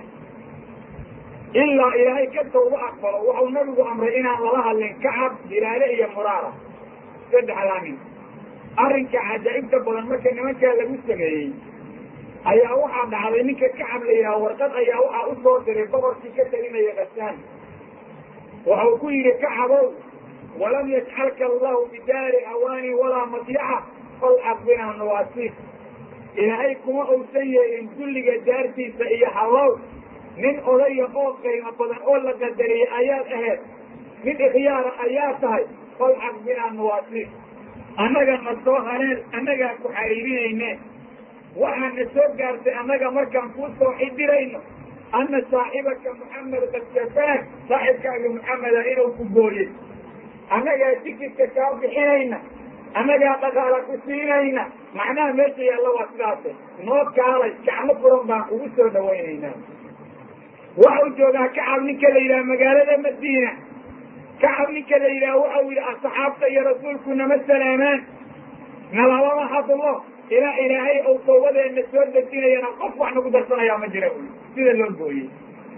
ilaa ilaahay ka tawba aqbalo waxau nabigu amray inaan lala hadlin kacab bilaale iyo muraara saddexdaa nin arrinka cajaa'ibta badan marka nimankaa lagu sameeyey ayaa waxaa dhacday ninka kacab la yidhaha warqad ayaa waxaa u soo diray boqorkii ka talinaya kasaan waxau ku yidhi kacabow walam yajcalka allahu bidaari hawaani walaa madyaca falxaq binaa nawaasiif ilaahay kuma uusan yeelin dulliga daartiisa iyo hallow nin odaya oo qiimo badan oo la qadariyey ayaad ahayd nin ikhyaara ayaa tahay falxaq binaa nawaasiif annaga na soo haleel annagaa ku xariirinayne waxaa na soo gaartay annaga markaan kuu soo xidirayno anna saaxibaka muxamed qad kafaak saaxibkaaga muxameda inuu ku gooyey annagaa tikidka kaa bixinayna annagaa dhaqaala ku siinayna macnaha meesha yaalla waa sidaase noo kaalay gacmo furan baan kugu soo dhawaynaynaa waxau joogaa kacab ninka la yidhaha magaalada madiina kacab ninka la yidhaha waxau yidhi asxaabta iyo rasuulku nama salaamaan nalalama hadlo ilaa ilaahay ou tawbadeena soo dejinayana qof wax nagu darsanayaa ma jira ui sida loo gooyey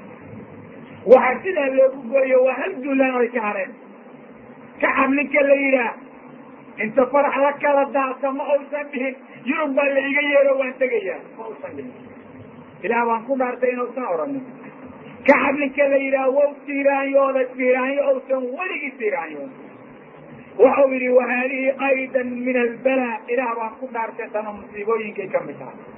waxaa sidaa loogu gooye waa hal duulaan ay ka hareen kacab ninka la yidhaah inta farax la kala daasa ma uusan dhihin yurub baa la iga yeero waan tegayaa ma uusan dhihin ilaah waan ku dhaartay inuusan oranin kacab ninka la yidhaah wow tiiraanyooda tiiraanyo ousan weligii tiiraanyooda waxau yidhi wa haadihi aydan min albala ilaah baan ku dhaartay tana musiibooyinkay ka mid tahay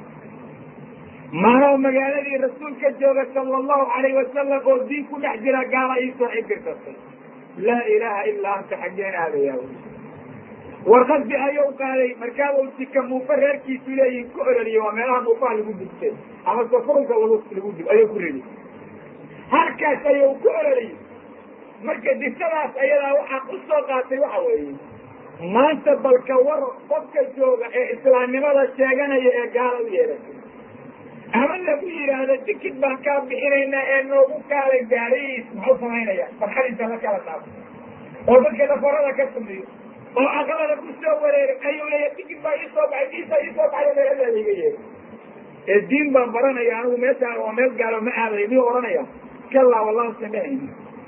maanoo magaaladii rasuulka jooga sala allahu alayh wasalam oo diin ku dhex jira gaala iisoo xibirtatay laa ilaaha ilaa anta xaggeen aadayaa wy warqadbi ayuu qaaday markaa uu sika muufa reerkiisu leeyihin ku ololiyey waa meelaha muufaha lagu dugtay ama safurunka lagu lagu dug ayuu ku ridi halkaas ayuu ku ololiyey marka disadaas ayadaa waxaan u soo qaatay waxa weeye maanta balka war qofka jooga ee islaamnimada sheeganaya ee gaala u yeelatay ama lagu yidhaahdo tikid baan kaa bixinaynaa ee noogu kaala gaariis muxuu samaynaya farxadiisa la kala dhaafo oo dadka dhafarada ka sumiyo oo aqlada ku soo wareeray ayuu leeya tikid baa iisoo baxay diisa iisoo baxay meeladaa iga yeeray ee diin baan baranaya anigu meeshaa waa meel gaalo ma aadayo miyuu ohanaya kalaa wallahu samehayna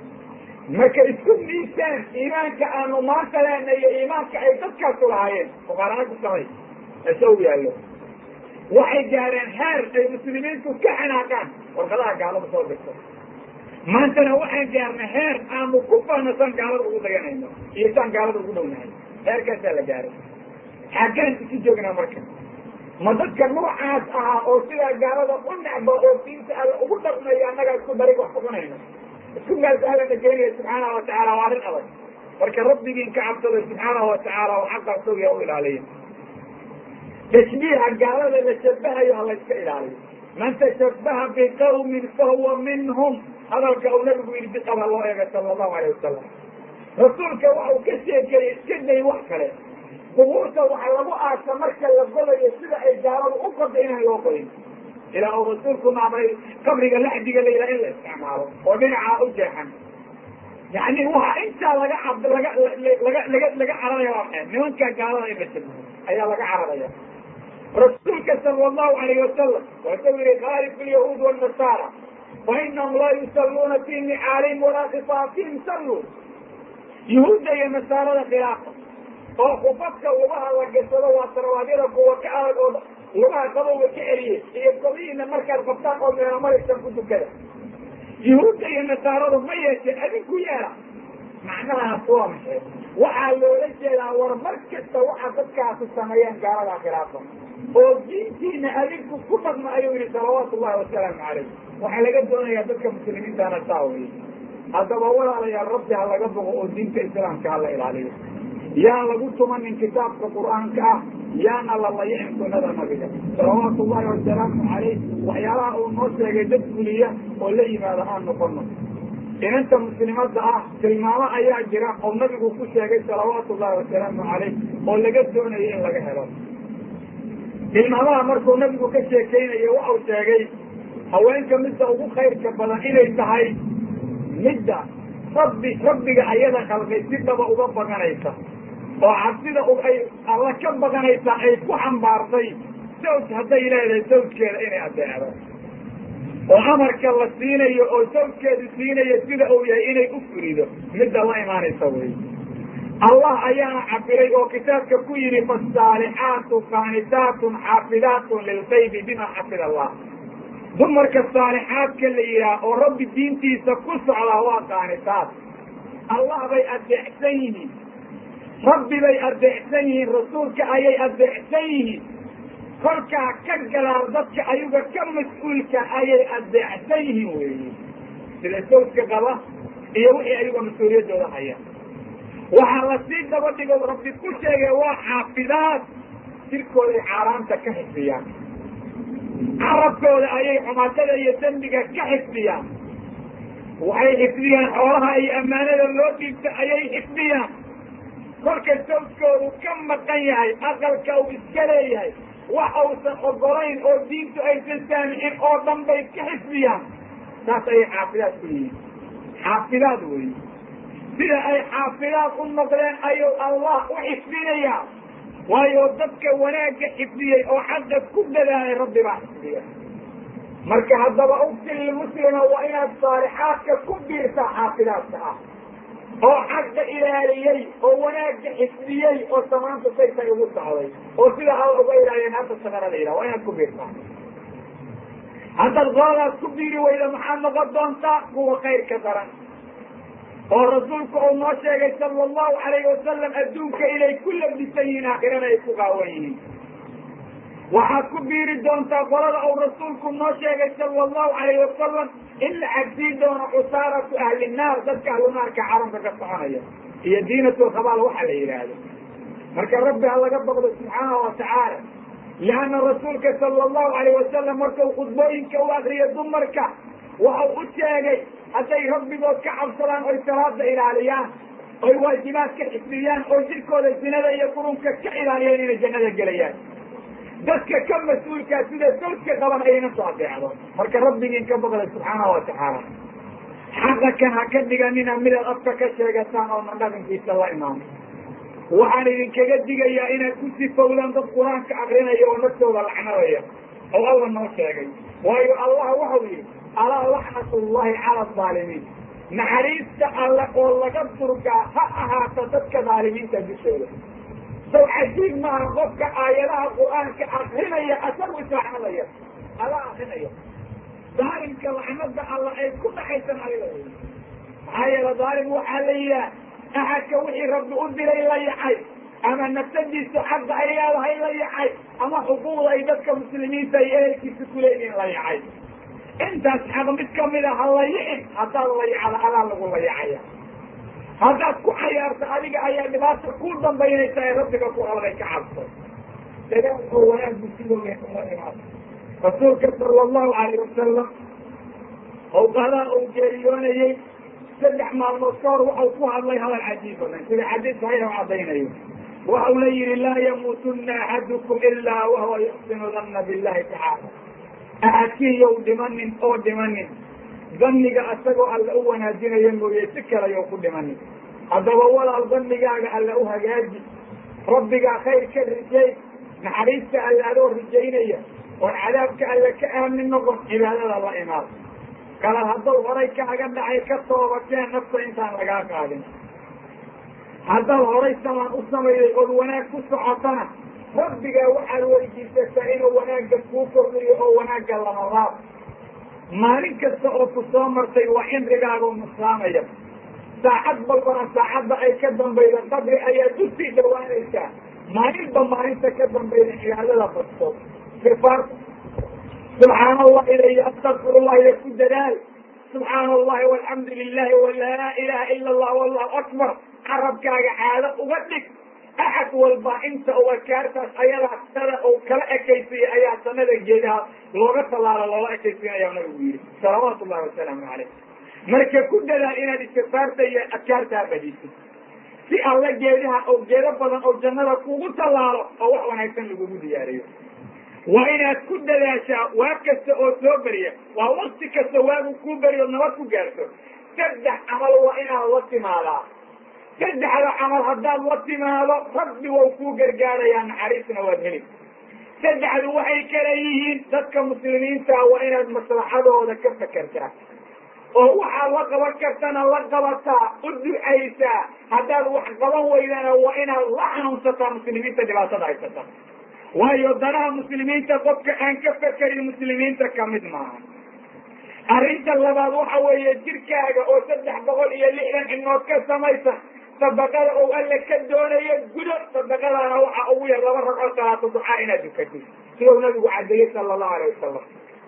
marka isku miisaan iimaanka aanu maanta leenay iyo iimaanka ay dadkaasu lahaayeen fuqaarana ku samay ese u yaallo waxay gaareen heer ay muslimiintu ka xanaaqaan warqadaha gaalada soo dirto maantana waxaan gaarnay heer aanu ku fahnasan gaalada ugu daganayno iyo saan gaalada ugu dhownahay heerkaasaa la gaaray xaggaan isu joognaa marka ma dadka noocaas ahaa oo sidaa gaalada u necba oo diinta alla ugu dhaqmayo annagaa isku darig wax kucunayno isku meelsa allana geenaya subxaanahu watacaala waa arrin adag marka rabbigiin ka cabsaday subxaanahu watacaala oo xaqa isagiya u ilaaliya tashbiiha gaalada la shabahayo ha layska ilaaliyo man tashabaha biqawmin fahuwa minhum hadalka uu nabigu yidhi biqaba loo eegay sala allahu alayh wasalam rasuulka waxa uu ka sheekeeyey iska day wax kale qubuurta waxa lagu aasa marka la godayo sida ay gaaladu u goda inaan loo godin ilaa uu rasuulku maamray qabriga laxdiga la yidhaha in la isticmaalo oo dhinacaa u jeexan yani waxa intaa laga cab laga laga laga laga cararaya waa maxay nimanka gaalada in la shabaho ayaa laga cararaya rasuulka sala allahu alayh wasalam wuxuu yihi khaalif lyahuud wanasaara fa inahum laa yusalluuna fi nicaalihim walaa khifaafihim salluu yahuudda iyo nasaarada khilaafa oo khufafka lugaha la gashado waa sarwaadyada kuwa ka adag oo lugaha qabowga ka celiye iyo kobihiina markaad qabtaan oo meelamaraysan ku dukada yahuudda iyo nasaaradu ma yeesheen adinku yeela macnahaas waa maxay waxaa loola jeedaa war mar kasta waxa dadkaasu sameeyeen gaaladaa khilaafa oo diintiina adinku ku dhaqma ayuu yihi salawaatu ullahi wasalaamu calayh waxaa laga doonayaa dadka muslimiintana saa weye haddaba walaalayaal rabbi ha laga boqo oo diinta islaamka ha la ilaaliyo yaan lagu tumanin kitaabka qur'aanka ah yaana la layicin sunada nabiga salawaatu ullahi wasalaamu calayh waxyaalaha uu noo sheegay dad fuliya oo la yimaada aan noqono inanta muslimada ah tilmaamo ayaa jira oo nabigu ku sheegay salawaatu ullahi wasalaamu calayh oo laga doonayo in laga helo tilmaamaha markuu nabigu ka sheekeynayo waxau sheegay haweenka midda ugu khayrka badan inay tahay midda rabbi rabbiga ayada khalqay si dhaba uga baganaysa oo cabsida ay alla ka baganaysa ay ku xambaartay sawj hadday leedahay sawjkeeda inay adeecdo oo amarka la siinayo oo sawjkeedu siinayo sida uu yahay inay u furido midda la imaanaysa wey allah ayaana cabiray oo kitaabka ku yidhi fasaalixaatu qaanitaatun xaafidaatun lilkaybi bima xafid allah dumarka saalixaadka la yidhaah oo rabbi diintiisa ku socdaa waa qaanitaad allah bay adeecsan yihiin rabbi bay adeecsan yihiin rasuulka ayay adeecsan yihiin kolkaa ka gadaal dadka ayaga ka mas-uulka ayay adeecsan yihiin weeye sida sawjka qaba iyo wixii ayaga mas-uuliyaddooda haya waxaa lasii daba dhigo rabbi ku sheegay waa xaafidaad jirkooday xaaraanta ka xifdiyaan carabkooda ayay xumaatada iyo dembiga ka xifdiyaan waxay xifdiyaan xoolaha iyo ammaanada loo dhiibta ayay xifdiyaan kolka sawjkoodu ka maqan yahay aqalka uu iska leeyahay wax uusan ogolayn oo diintu aysan saamixin oo dhan bay ka xifdiyaan saas ayay xaafidaad ku yihiin xaafidaad wey sida ay xaafidaad u noqdeen ayuu allah u xifdinayaa waayo dadka wanaagga xifdiyey oo xaqa ku dadaalay rabbi baa xifdiya marka haddaba ugti lilmuslima waa inaad saalixaadka ku biirtaa xaafidaadka ah oo xaqa ilaaliyey oo wanaagga xifdiyey oo samaanta saytay ugu socday oo sida alla uga ilaaliyen hadda shaqana la yidhaha waa inaad ku biirtaa haddaad qoladaas ku biiri weyda maxaad noqon doontaa kuwa khayrka daran oo rasuulku uu noo sheegay sala allahu alayhi wasalam adduunka inay ku labisan yihiin aakhirana ay ku qaawan yihiin waxaad ku biiri doontaa qolada uu rasuulku noo sheegay sala allahu alayhi wasalam in la cabsiin doono cusaaratu ahli naar dadka ahlunaarka carunka ka soconaya iyo diinatulkhabaal waxa la yidhaahdo marka rabbi ha laga baqdo subxaanahu watacaala lianna rasuulka sala allahu alayh wasalam markuu khudbooyinka u akriyo dumarka waxau u sheegay hadday rabbigood ka cabsadaan oy salaada ilaaliyaan oy waajibaadka xifdiyaan oo jirkooda sinada iyo qurunka ka ilaaliyaan inay jannada gelayaan dadka ka mas-uulkaa sida sawdka qaban ayayna soo adeecdo marka rabbigiin ka baqda subxaanahu watacaala xaqa kan ha ka dhiganina midaad afka ka sheegataan oona dhaqankiisa la imaano waxaan idinkaga digayaa inaad ku sifowdaan dad qur-aanka akrinaya oo naftooda lacnadaya oo alla noo sheegay waayo allah waxau yidhi alaa laxnatullahi cala aalimiin naxariista alle oo laga durgaa ha ahaato dadka dhaalimiinta dushooda saw cajiib maaha qofka aayadaha qur-aanka akrinaya asagu islacnadaya ala akrinaya daalimka lacnada alla ay ku dhaxaysan adiga maxaa yeele daalim waxaa la yidhaah axadka wixii rabbi u diray la yacay ama nafsadiisa xagga ay leedahay la yacay ama xuquuqda ay dadka muslimiinta iyo ehelkiisa ku leeyihiin la yacay intaas xaq mid kamida ha layicin haddaad layacda adaa lagu layacaya haddaad ku cayaarto adiga ayaa dhibaata ku dambaynaysa ee rabbiga ku alday ka cabso dagaal oo wanaagbu sidooya la imaado rasuulka sala allahu alayh wasalam awqadaa uu geeriyoonayey saddex maalmood ka hor waxau ku hadlay hadal cajiib badan sida xadiis saxiix u caddaynayo waxauna yihi laa yamuutuna axadukum ilaa wahuwa yuxsinu danna billahi tacaala axadkiiyow dhimanin oo dhimanin daniga asagoo alla u wanaajinaya mooye si kale yow ku dhimanin haddaba walaal danigaaga alla u hagaaji rabbigaa khayr ka rijay naxariista alla adoo rijaynaya oon cadaabka alla ka aamin noqon cibaadada la imaado kala haddaw horay kaaga dhacay ka toobakeen nafta intaan lagaa qaadin haddaad horay samaan u samayday ood wanaag ku socotana rabbigaa waxaad weydiisataa inuu wanaagga kuu kordhiyo oo wanaagga lama laab maalin kasta oo ku soo martay waa cimrigaagoo nusaamaya saacad balbana saacadda ay ka dambayda qabri ayaad usii dhawaanaysaa maalinba maalinta ka dambayda cibaadada basto ifaarta subxaan allah ilay astakfirullah iyo ku dadaal subxaana allahi walxamdu lilahi walaa ilaha ila allah wallahu akbar carabkaaga caado uga dhig axad walba inta u adkaartaas ayadaa sada uu kala ekaysiya ayaa sanada geedaha looga tallaalo loola ekaysiinaya nabigu yidhi salawaatu llahi wasalaamu calayh marka ku dadaal inaad istikfaarta iyo adkaartaa badisid si alla geedaha oo geedo badan oo jannada kugu tallaalo oo wax wanaagsan lagugu diyaariyo waa inaad ku dadaashaa waag kasta oo soo beriya waa wakti kasta waagu kuu beriyo nabad ku gaarto saddex camal waa inaad la timaadaa saddexda camal haddaad la timaado rabbi wau kuu gargaarayaa naxariisna waad heli saddexdu waxay kala yihiin dadka muslimiinta waa inaad maslaxadooda ka fakertaa oo waxaad la qaban kartana la qabataa u ducaysaa haddaad wax qaban weydana waa inaad la xanuunsataa muslimiinta dhibaatada haysata waayo danaha muslimiinta qofka aan ka fekerin muslimiinta kamid maaha arrinta labaad waxa weeye jirkaaga oo saddex boqol iyo lixdan cinood ka samaysan sadaqada oo alle ka doonayo gudo sadaqadaana waxa ugu yar laba ragcoo salaatu ducaa inaad dukatid sidau nabigu cadeeyey sala allahu alayh wasalam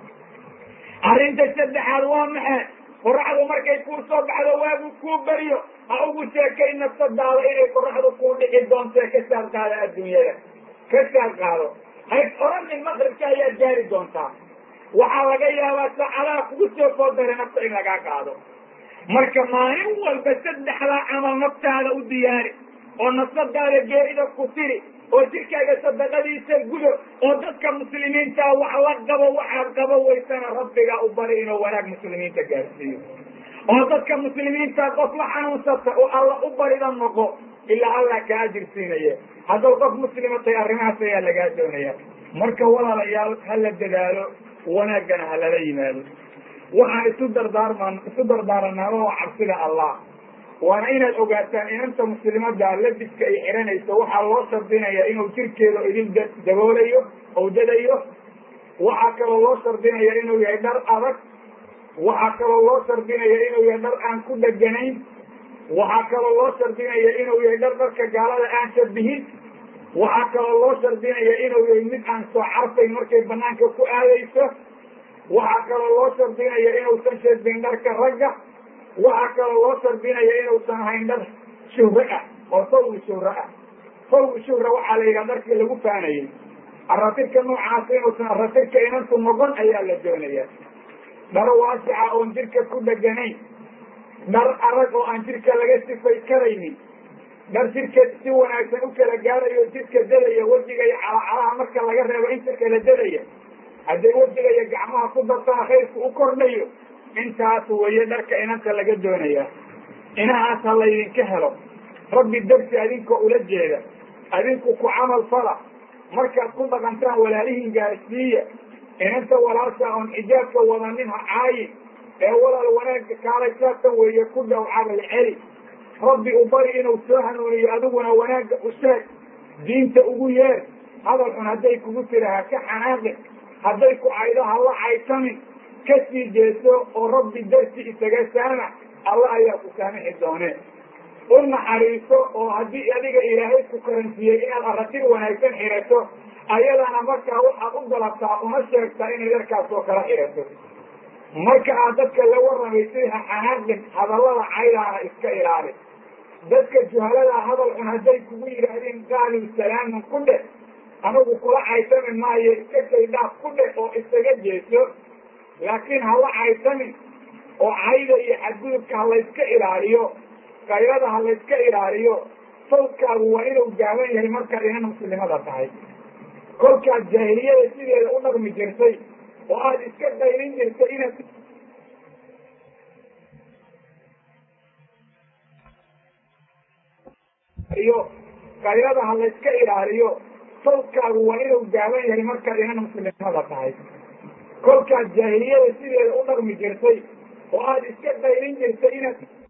arrinta saddexaad waa maxay qoraxdu markay kuu soo baxdo waagu kuu beriyo ha ugu sheekay nafsadaada inay qoraxdu kuu dhici doonto ka saar qaada adduunyada ka saar qaado hays oranin maqribka ayaad gaari doontaa waxaa laga yaabaa saacadaha kugu soo foodare nafta in lagaa qaado marka maalin walba saddexdaa camal naftaada u diyaari oo nafsadaada geerida ku tiri oo jirkaaga sadaqadiisa gudo oo dadka muslimiinta wax la qabo waxaad qabo waysana rabbiga u bari inuu wanaag muslimiinta gaarsiiyo oo dadka muslimiinta qof la xanuunsata oo alla u barida noqo ilaa allah kaa ajirsiinaya haddaw qof muslima tahay arrimahaas ayaa lagaa doonaya marka walaalayaal ha la dadaalo wanaaggana ha lala yimaado waxaan isu dardaarman isu dardaaranaaba waa cabsida allah waana inaad ogaataan inanta muslimada labiska ay xiranayso waxaa loo shardinaya inuu jirkeeda idin daboolayo ou dadayo waxaa kaloo loo shardinaya inuu yahay dhar adag waxaa kaloo loo shardinaya inuu yahay dhar aan ku dheganayn waxaa kaloo loo shardinaya inuu yahay dhar dharka gaalada aan shabihin waxaa kaloo loo shardinaya inuu yahay mid aan soo carfayn markay banaanka ku aadayso waxaa kaloo loo shardinaya inuusan shadbin dharka ragga waxaa kaloo loo shardinaya inuusan ahayn dhar shuhre ah oo sawgi shuhre ah sawgi shuhra waxaa la yidhaha dharkii lagu faanayay aratirka noocaas inuusan aratirka inantu noqon ayaa la doonaya dhar waasica oon jirka ku dheganayn dhar adag oo aan jidhka laga sifay karaynin dhar jidhka si wanaagsan u kala gaarayo jidhka dadaya wejiga iyo calacalaha marka laga reebo inta kala dadaya hadday wejiga iyo gacmaha ku dartana khayrku u kordhayo intaas weeye dharka inanta laga doonaya inahaas ha laydinka helo rabbi darsi adinkoo ula jeeda adinku ku camal fala markaad ku dhaqantaan walaalihiin gaarsiiya inanta walaasha oon xijaabka wadanin ha caayin ee walaal wanaagga kaalay saatan weeye ku dhow cabal celi rabbi u bari inuu soo hanuuniyo adiguna wanaagga u sheeg diinta ugu yeer hadal xun hadday kugu tira ha ka xanaaqin hadday ku caydo ha la caytamin ka sii jeeso oo rabbi darsi isaga saamax alla ayaa ku saamixi doonee u naxariiso oo haddii adiga ilaahay ku karansiiyey inaad aratir wanaagsan xirato ayadana markaa waxaad u dalabtaa uma sheegtaa inay dharkaas oo kala xirato marka aad dadka la warramaysid ha xanaaqin hadallada caydaana iska ilaali dadka juhalada hadal xun hadday kugu yidhaahdeen qaaluu salaamun ku dheh anigu kula caytami maayo iska shaydhaaf ku dheh oo isaga jeeso laakiin hala caytamin oo cayda iyo xadgudubka ha layska ilaaliyo kayrada ha layska ilaaliyo sawdkaagu waa inuu gaaban yahay markaad inan muslimada tahay kolkaad jaahiliyada sideeda u dhaqmi jirtay oo aada iska dayrin jirtay inaad iyo kayrada ha layska ilaaliyo sawdkaagu waa inuu gaaban yahay markaad inan muslimada tahay kolkaad jaahiliyada sideeda u dhaqmi jirtay oo aada iska dayrin jirtay inaad